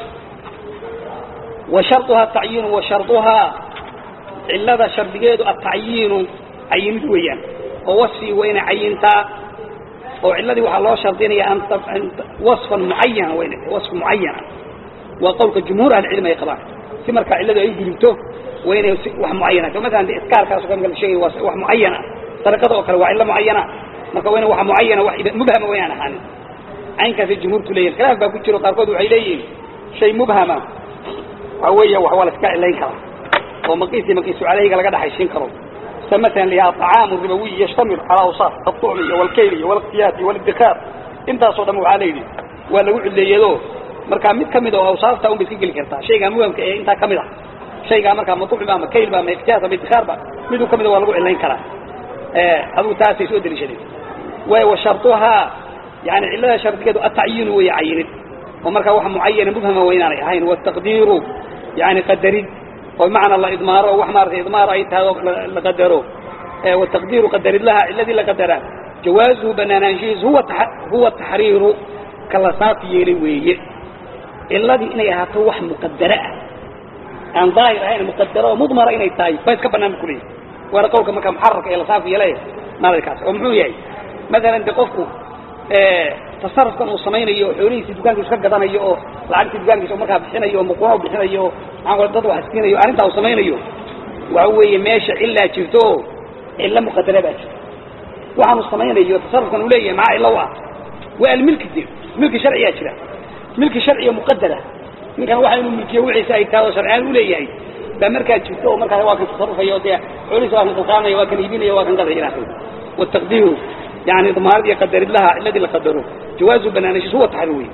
wa sharduha tacyiinu wa sharduhaa cillada shardigeedu atacyiinu cayinid weeyaan oo wasfii waa inay cayintaa oo cilladii waxaa loo shardinaya wasfan mucayana wayna wasf mucayana waa qowlka jumhuur ahlicilmi ay qabaan si markaa cilladu ay gudubto waa inay wax mucayana masalan de iskaarkaas ka la sheegay waa wax mucayana sariqada oo kale waa cillo mucayana marka waa ina wax mucayana wax mubhama waynaan ahaanin caynkaasay jumhuurtu leeyihin khilaaf baa ku jiro qaarkood waxay leeyihin shay mubhama waxa weeya wax waa la iska cilayn karaa oo maqiisi maqiisu caleyhiga laga dhaxaysiin karo sida masalan lihaa طacaamu ribawiy yashtamilu calaa awsaaf aلطucmi iyo walkayl iyo wاlاqtiyaad iyo wاlidikaar intaasoo dhan waxaa la yidhi waa lagu cileeyado markaa mid kamid oo awsaafta un bay iska geli kartaa shaygaa muhamka ee intaa kamid ah shaygaa markaa maducba ama kaylba ama iftiyaas ama idikaarba miduu kamida waa lagu cilayn karaa adugu taasay soo deliishadeen way wa shartuhaa yani cillada shardigeedu atacyiinu weeye cayinid oo markaa wax mucayana mubhama waa inaanay ahayn wataqdiiru yani qadarid oo bimacnaa la idmaaro oo wax maaragtay idmaar ay tahay oo la qadaro wataqdiiru qadarid laha ciladii la qadaraa jawaazuhu banaanaanshihiisu huwa huwa taxriiru kala saafi yeelay weeye ciladii inay ahaato wax muqadare ah aan daahir ahayn muqadaro oo mudmara inay tahay ba iska banaan bu kuleeyahy waana qawlka markaa muxararka ee lasaafi yeelay nadarkaas oo muxuu yahay maalan de qofku tasarufkan uu samaynayo xoolihiisi dukaankiisu ka gadanayo oo lacagtii dukaankiisa markaa bixinayo oo muquno bixinayo oo maxaa dad wax siinayo arrintaa uu samaynayo waxa weeye meesha cillaa jirto oo cillo muqadara baa jirto waxaanu samaynayo tasarufkan uu leeyahay maxaa cillo u ah waa almilki de milki sharciyaa jira milki sharciya muqadara ninkan waxa inuu milkiyo wixiisa ay tahay oo sharciyaan u leeyahay baa markaa jirto oo markaa waa kan tasarufaya oo dee xoolihiisa waa kan qalqaalanaya waa kan iibinaya waa kan gadaya ilaahay والتقدير يعني ضمار يقدر لها الذي لقدره جواز بنانشيس هو تحريوي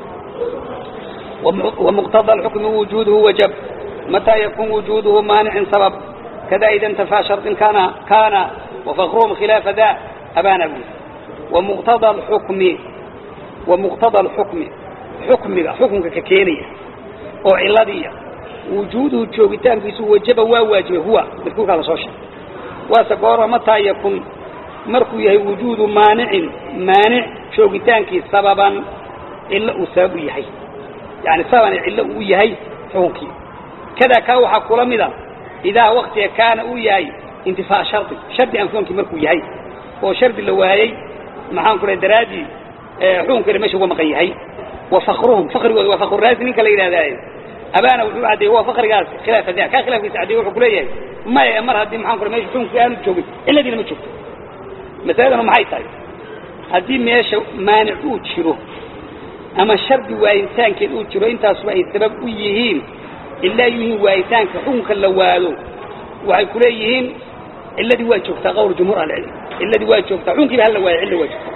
ومقتضى الحكم وجوده وجب متى يكون وجوده مانع سبب كذا إذا انتفى شرط كان كان وفخرهم خلاف ذا أبان أبوه ومقتضى الحكم ومقتضى الحكم حكم حكم ككينية أو علادية وجوده جوبتان في سوى وجب وواجب هو بذكوك على صوشة واسقور متى يكون markuu yahay wujuudu maanicin maanic joogitaankii sababan cillo uu sabab u yahay yani sababan cillo uu yahay xukunkii kadaa kaa waxaa kula mida idaa waktiga kaana uu yahay intifaa shardi shardi aan xukunkii markuu yahay oo shardi la waayey maxaan ku dhahay daraaddii xukunkeeda meesha uga maqan yahay wa fakruhum fakrigooda waa fakruraasi ninka la yidhahdaaye abaana wuxuu caddeeyey waa fakrigaas khilaafa da kaa khilaafkiisa caddeeye wuxuu kuleeyahay maya mar haddii maxaan ku dhahay meesha xukunkii aanu joogin cilladiina ma joogto masaladanu maxay tahay haddii meesha maanic uu jiro ama shardi waayitaankeed uu jiro intaasuba ay sabab u yihiin ilaa yihiin waayitaanka xukunka la waado waxay ku leeyihiin cilladii waa joogtaa qowl jumhuur ahlicilm cilladii waa joogtaa xukunkiiba hala waayo cilla waa joogtaa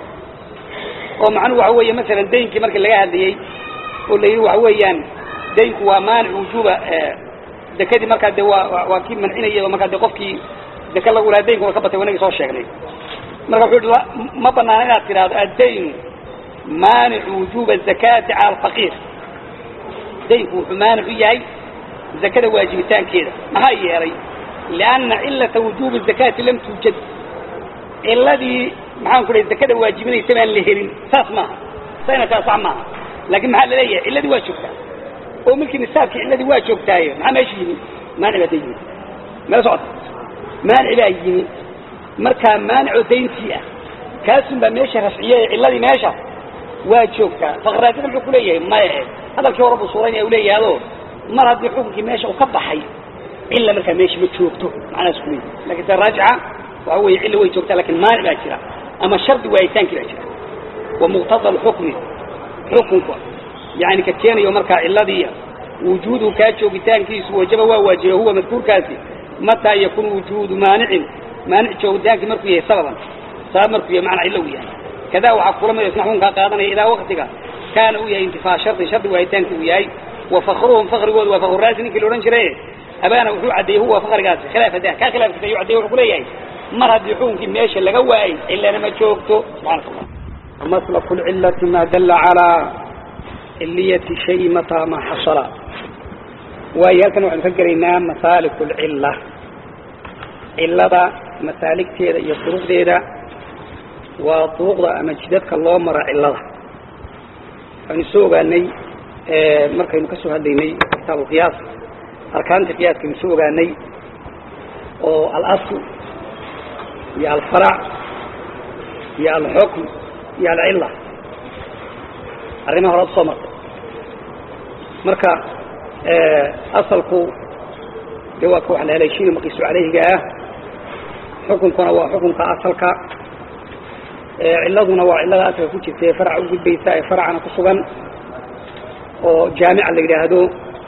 oo macnuhu waxa weeye masalan daynkii markii laga hadlayey oo la yidhi waxa weeyaan daynku waa maanic wujuuba dekadii markaa de waa waa kii mancinayay oo markaa de qofkii deka lagu lahaa daynku waa ka batay wanagii soo sheegnay marka wuxuu hi ma banaana inaad tidhaahdo addaynu maanicu wujuuba azakaati cala alfaqiir daynku wuxuu maanic u yahay zakada waajibitaankeeda maxaa yeelay lianna cilata wujuubi zakaati lam tuujad ciladii maxaan ku dhahay zakada waajibinaysa baan la helin saas maaha sayna kaa sax maaha laakiin maxaa la leeyahay cilladii waa joogtaa oo milkii nisaabkii cilladii waa joogtaaye maxaa meesha yimi maanic baa da yimi mala socota maanic baa yimi markaa maanicoo dayntii ah kaasun baa meesha rafciye ee cilladii meesha waa joogtaa faqraadida muxuu ku leeyahay maya e hadalkii hore buu suuraynaya u leeyahado mar haddii xukunkii meesha uu ka baxay cilla markaa meesha ma joogto macnahaas ku leeyahay lakin se raajixa waxa weeye cilla way joogtaa lakin maanic baa jira ama shardi waayitaankii baa jira wa muqtada alxukmi xukunka yani ka keenayo markaa cilladii wujuudu kaa joogitaankiisu wajaba waa waajiba huwa madkuurkaasi mataa yakun wujuudu maanicin maanic joogitaankii markuu yahay sababan sabab markuu yahay macnaa cilla u yahay kadaa waxaa kula mid isna xukunkaa qaadanaya idaa waktiga kaana uu yahay intifaa shardi shardi waayitaankii uu yahay wa fakruhum fakrigoodu waa fakruraasi ninkii la odhan jiray abaana wuxuu caddeeyey huwa fakrigaasi khilaafa dah kaa khilaafkiisa ayuu caddeeye wuxuu ku leeyahay mar haddii xukunkii meesha laga waayey cillana ma joogto subxaanaka allah maslaku lcillati ma dalla calaa ciliyati shay mataa ma xasala waayo halkan waxaynu ka gelaynaa masaaliku lcilla cillada masaaligteeda iyo duruqdeeda waa duruqda ama jidadka loo maro cillada waxaynu soo ogaanay markaynu ka soo hadlaynay kitaab alqiyaas arkaanta qiyaaskaynu soo ogaanay oo alasl iyo alfarac iyo alxukm iyo alcilla arrimaha horaad soo martay marka asalku de waa ka wax la haleeshiina maqiisu calayhiga ah xukunkuna waa xukunka asalka cilladuna waa cillada asalka ku jirta ee faraca u gudbaysa ee faracana ku sugan oo jaamica la yidhaahdo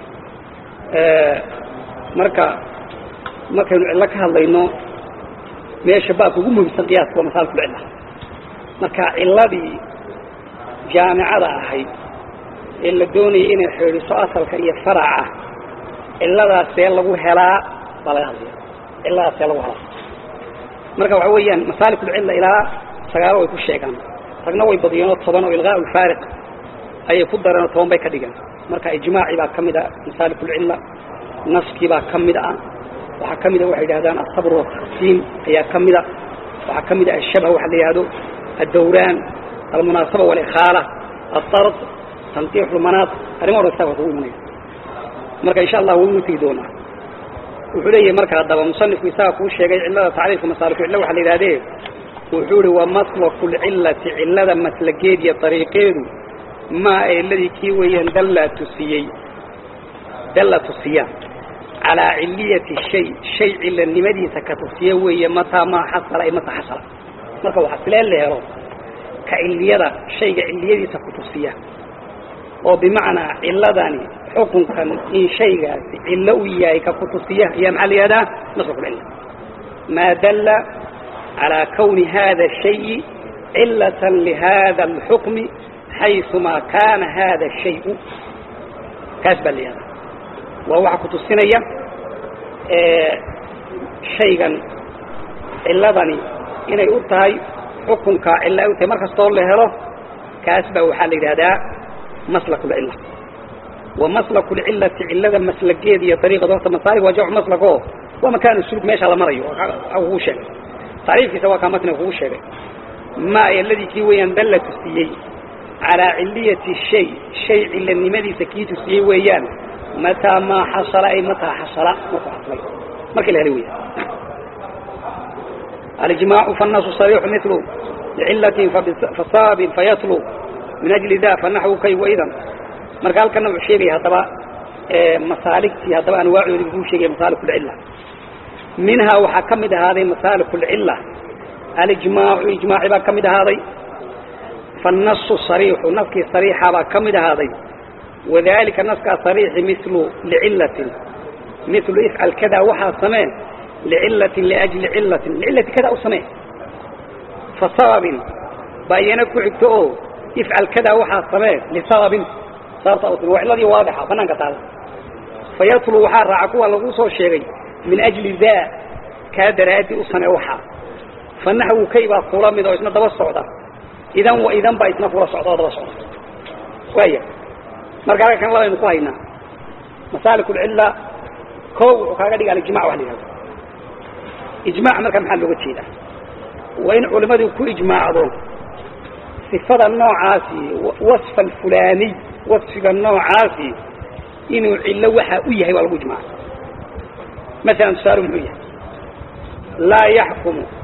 marka markaynu cillo ka hadlayno meesha baabka ugu muhimsan qiyaaska waa masaalikul cilla marka cilladii jaamicada ahayd ee la doonaya inay xidhiiso asalka iyo faraca ciladaasee lagu helaa baa laga hadlaya ciladaasee lagu helaa marka waxa weeyaan masaalikulcilla ilaa sagaalo way ku sheegaan ragna way badiyeen oo toban oo ilqaa ulfaariq ayay ku dareen oo toban bay ka dhigeen marka ijmaaci baa ka mid a masaalikulcilla naskii baa ka mid ah waxaa ka mid a waxay yidhahdaan asabr wataqsiim ayaa ka mid a waxaa ka mid a ashabh waxa la yidhahdo addawraan almunaasaba walikhaala aard tanqiix lmanaat arrimo dhan kitaabka kugu imanaya marka insha allah waynu tegi doonaa wuxuu leeyahay marka haddaba musanifku isaga kuu sheegay cillada tacriifka masaalikucilla waxa la yidhahdee wuxuu ihi waa maslaku lcillati cillada maslageed iyo dariiqeedu maa eladii kii weeyaan dalla tusiyey dalla tusiya calaa ciliyati shay shay cilanimadiisa ka tusiya weeye mataa maa xasala ay mata xasala marka waxaa silee la helo ka ciliyada shayga ciliyadiisa ku tusiya oo bimacnaa ciladani xukunkan in shaygaasi cillo u yahay ka ku tusiya ayaa maxaa la yihahdaa maslakulcilla maa dalla calaa kawni hada shayi cilatan lihada alxukmi xayumaa kaana hada shayu kaas baa la yihahdaa waa waxa ku tusinaya shaygan ciladani inay u tahay xukunkaa cilla ay u tahay mar kastoo la helo kaas baa waxaa la yidhahdaa maslakulcilla wa maslakulcillati cillada maslageeda iyo ariiqada horta masaalig waa jamcu maslako waa makaanu suluk meesha la marayo kugu sheegay tacriifkiisa waa kaa matniga kugu sheegay maa eladii kii weeyaan dalla tusiyey calaa ciliyati shay shay cilanimadiisa kii tusiyey weeyaan mataa maa xasala ay mataa xasala markuu xaslay markii la helay weya alijmaacu faالnasu صariixu milu lcilatin fasababin fayatlu min ajli da fanaxwu kay waidan marka halkana wuxuu sheegaya haddaba masaaligtii haddaba anwaacoodii kuu sheegaya masaalik اlcila minhaa waxaa ka mid ahaaday masaalik اlcila alijmaacu ijmaaci baa ka mid ahaaday faالnasu صariixu naskii صariixa baa ka mid ahaaday wadalika naskaa صariixi milu lcilatin milu ifcal kada waxaa samee lcilatin liajli cilatin licilati kada u samee fa sababin baa iyana ku xigto oo ifcal kada waxaa samee lisababin sababta u timi waa ciladii waadixa banaanka taala fayatlu waxaa raaca kuwa lagu soo sheegay min ajli daa kaa daraadi u samee waxaa fa naxwu kay baa kula mid oo isna daba socda idan wa idan baa isna kula socda oo daba socda waaya marka halka kan labaynu ku haynaa masaalik اlcila ko wuxuu kaaga dhiga alijmac wa la yihahdo ijmac marka maxaa looga jeedaa waa in culimmadu ku ijmaacdo sifada noocaasi wasfa alfulaaniy wasfiga noocaasi inuu cillo waxa u yahay waa lagu ijmaaca masalan tusaale muxuu yahay laa yaxkumu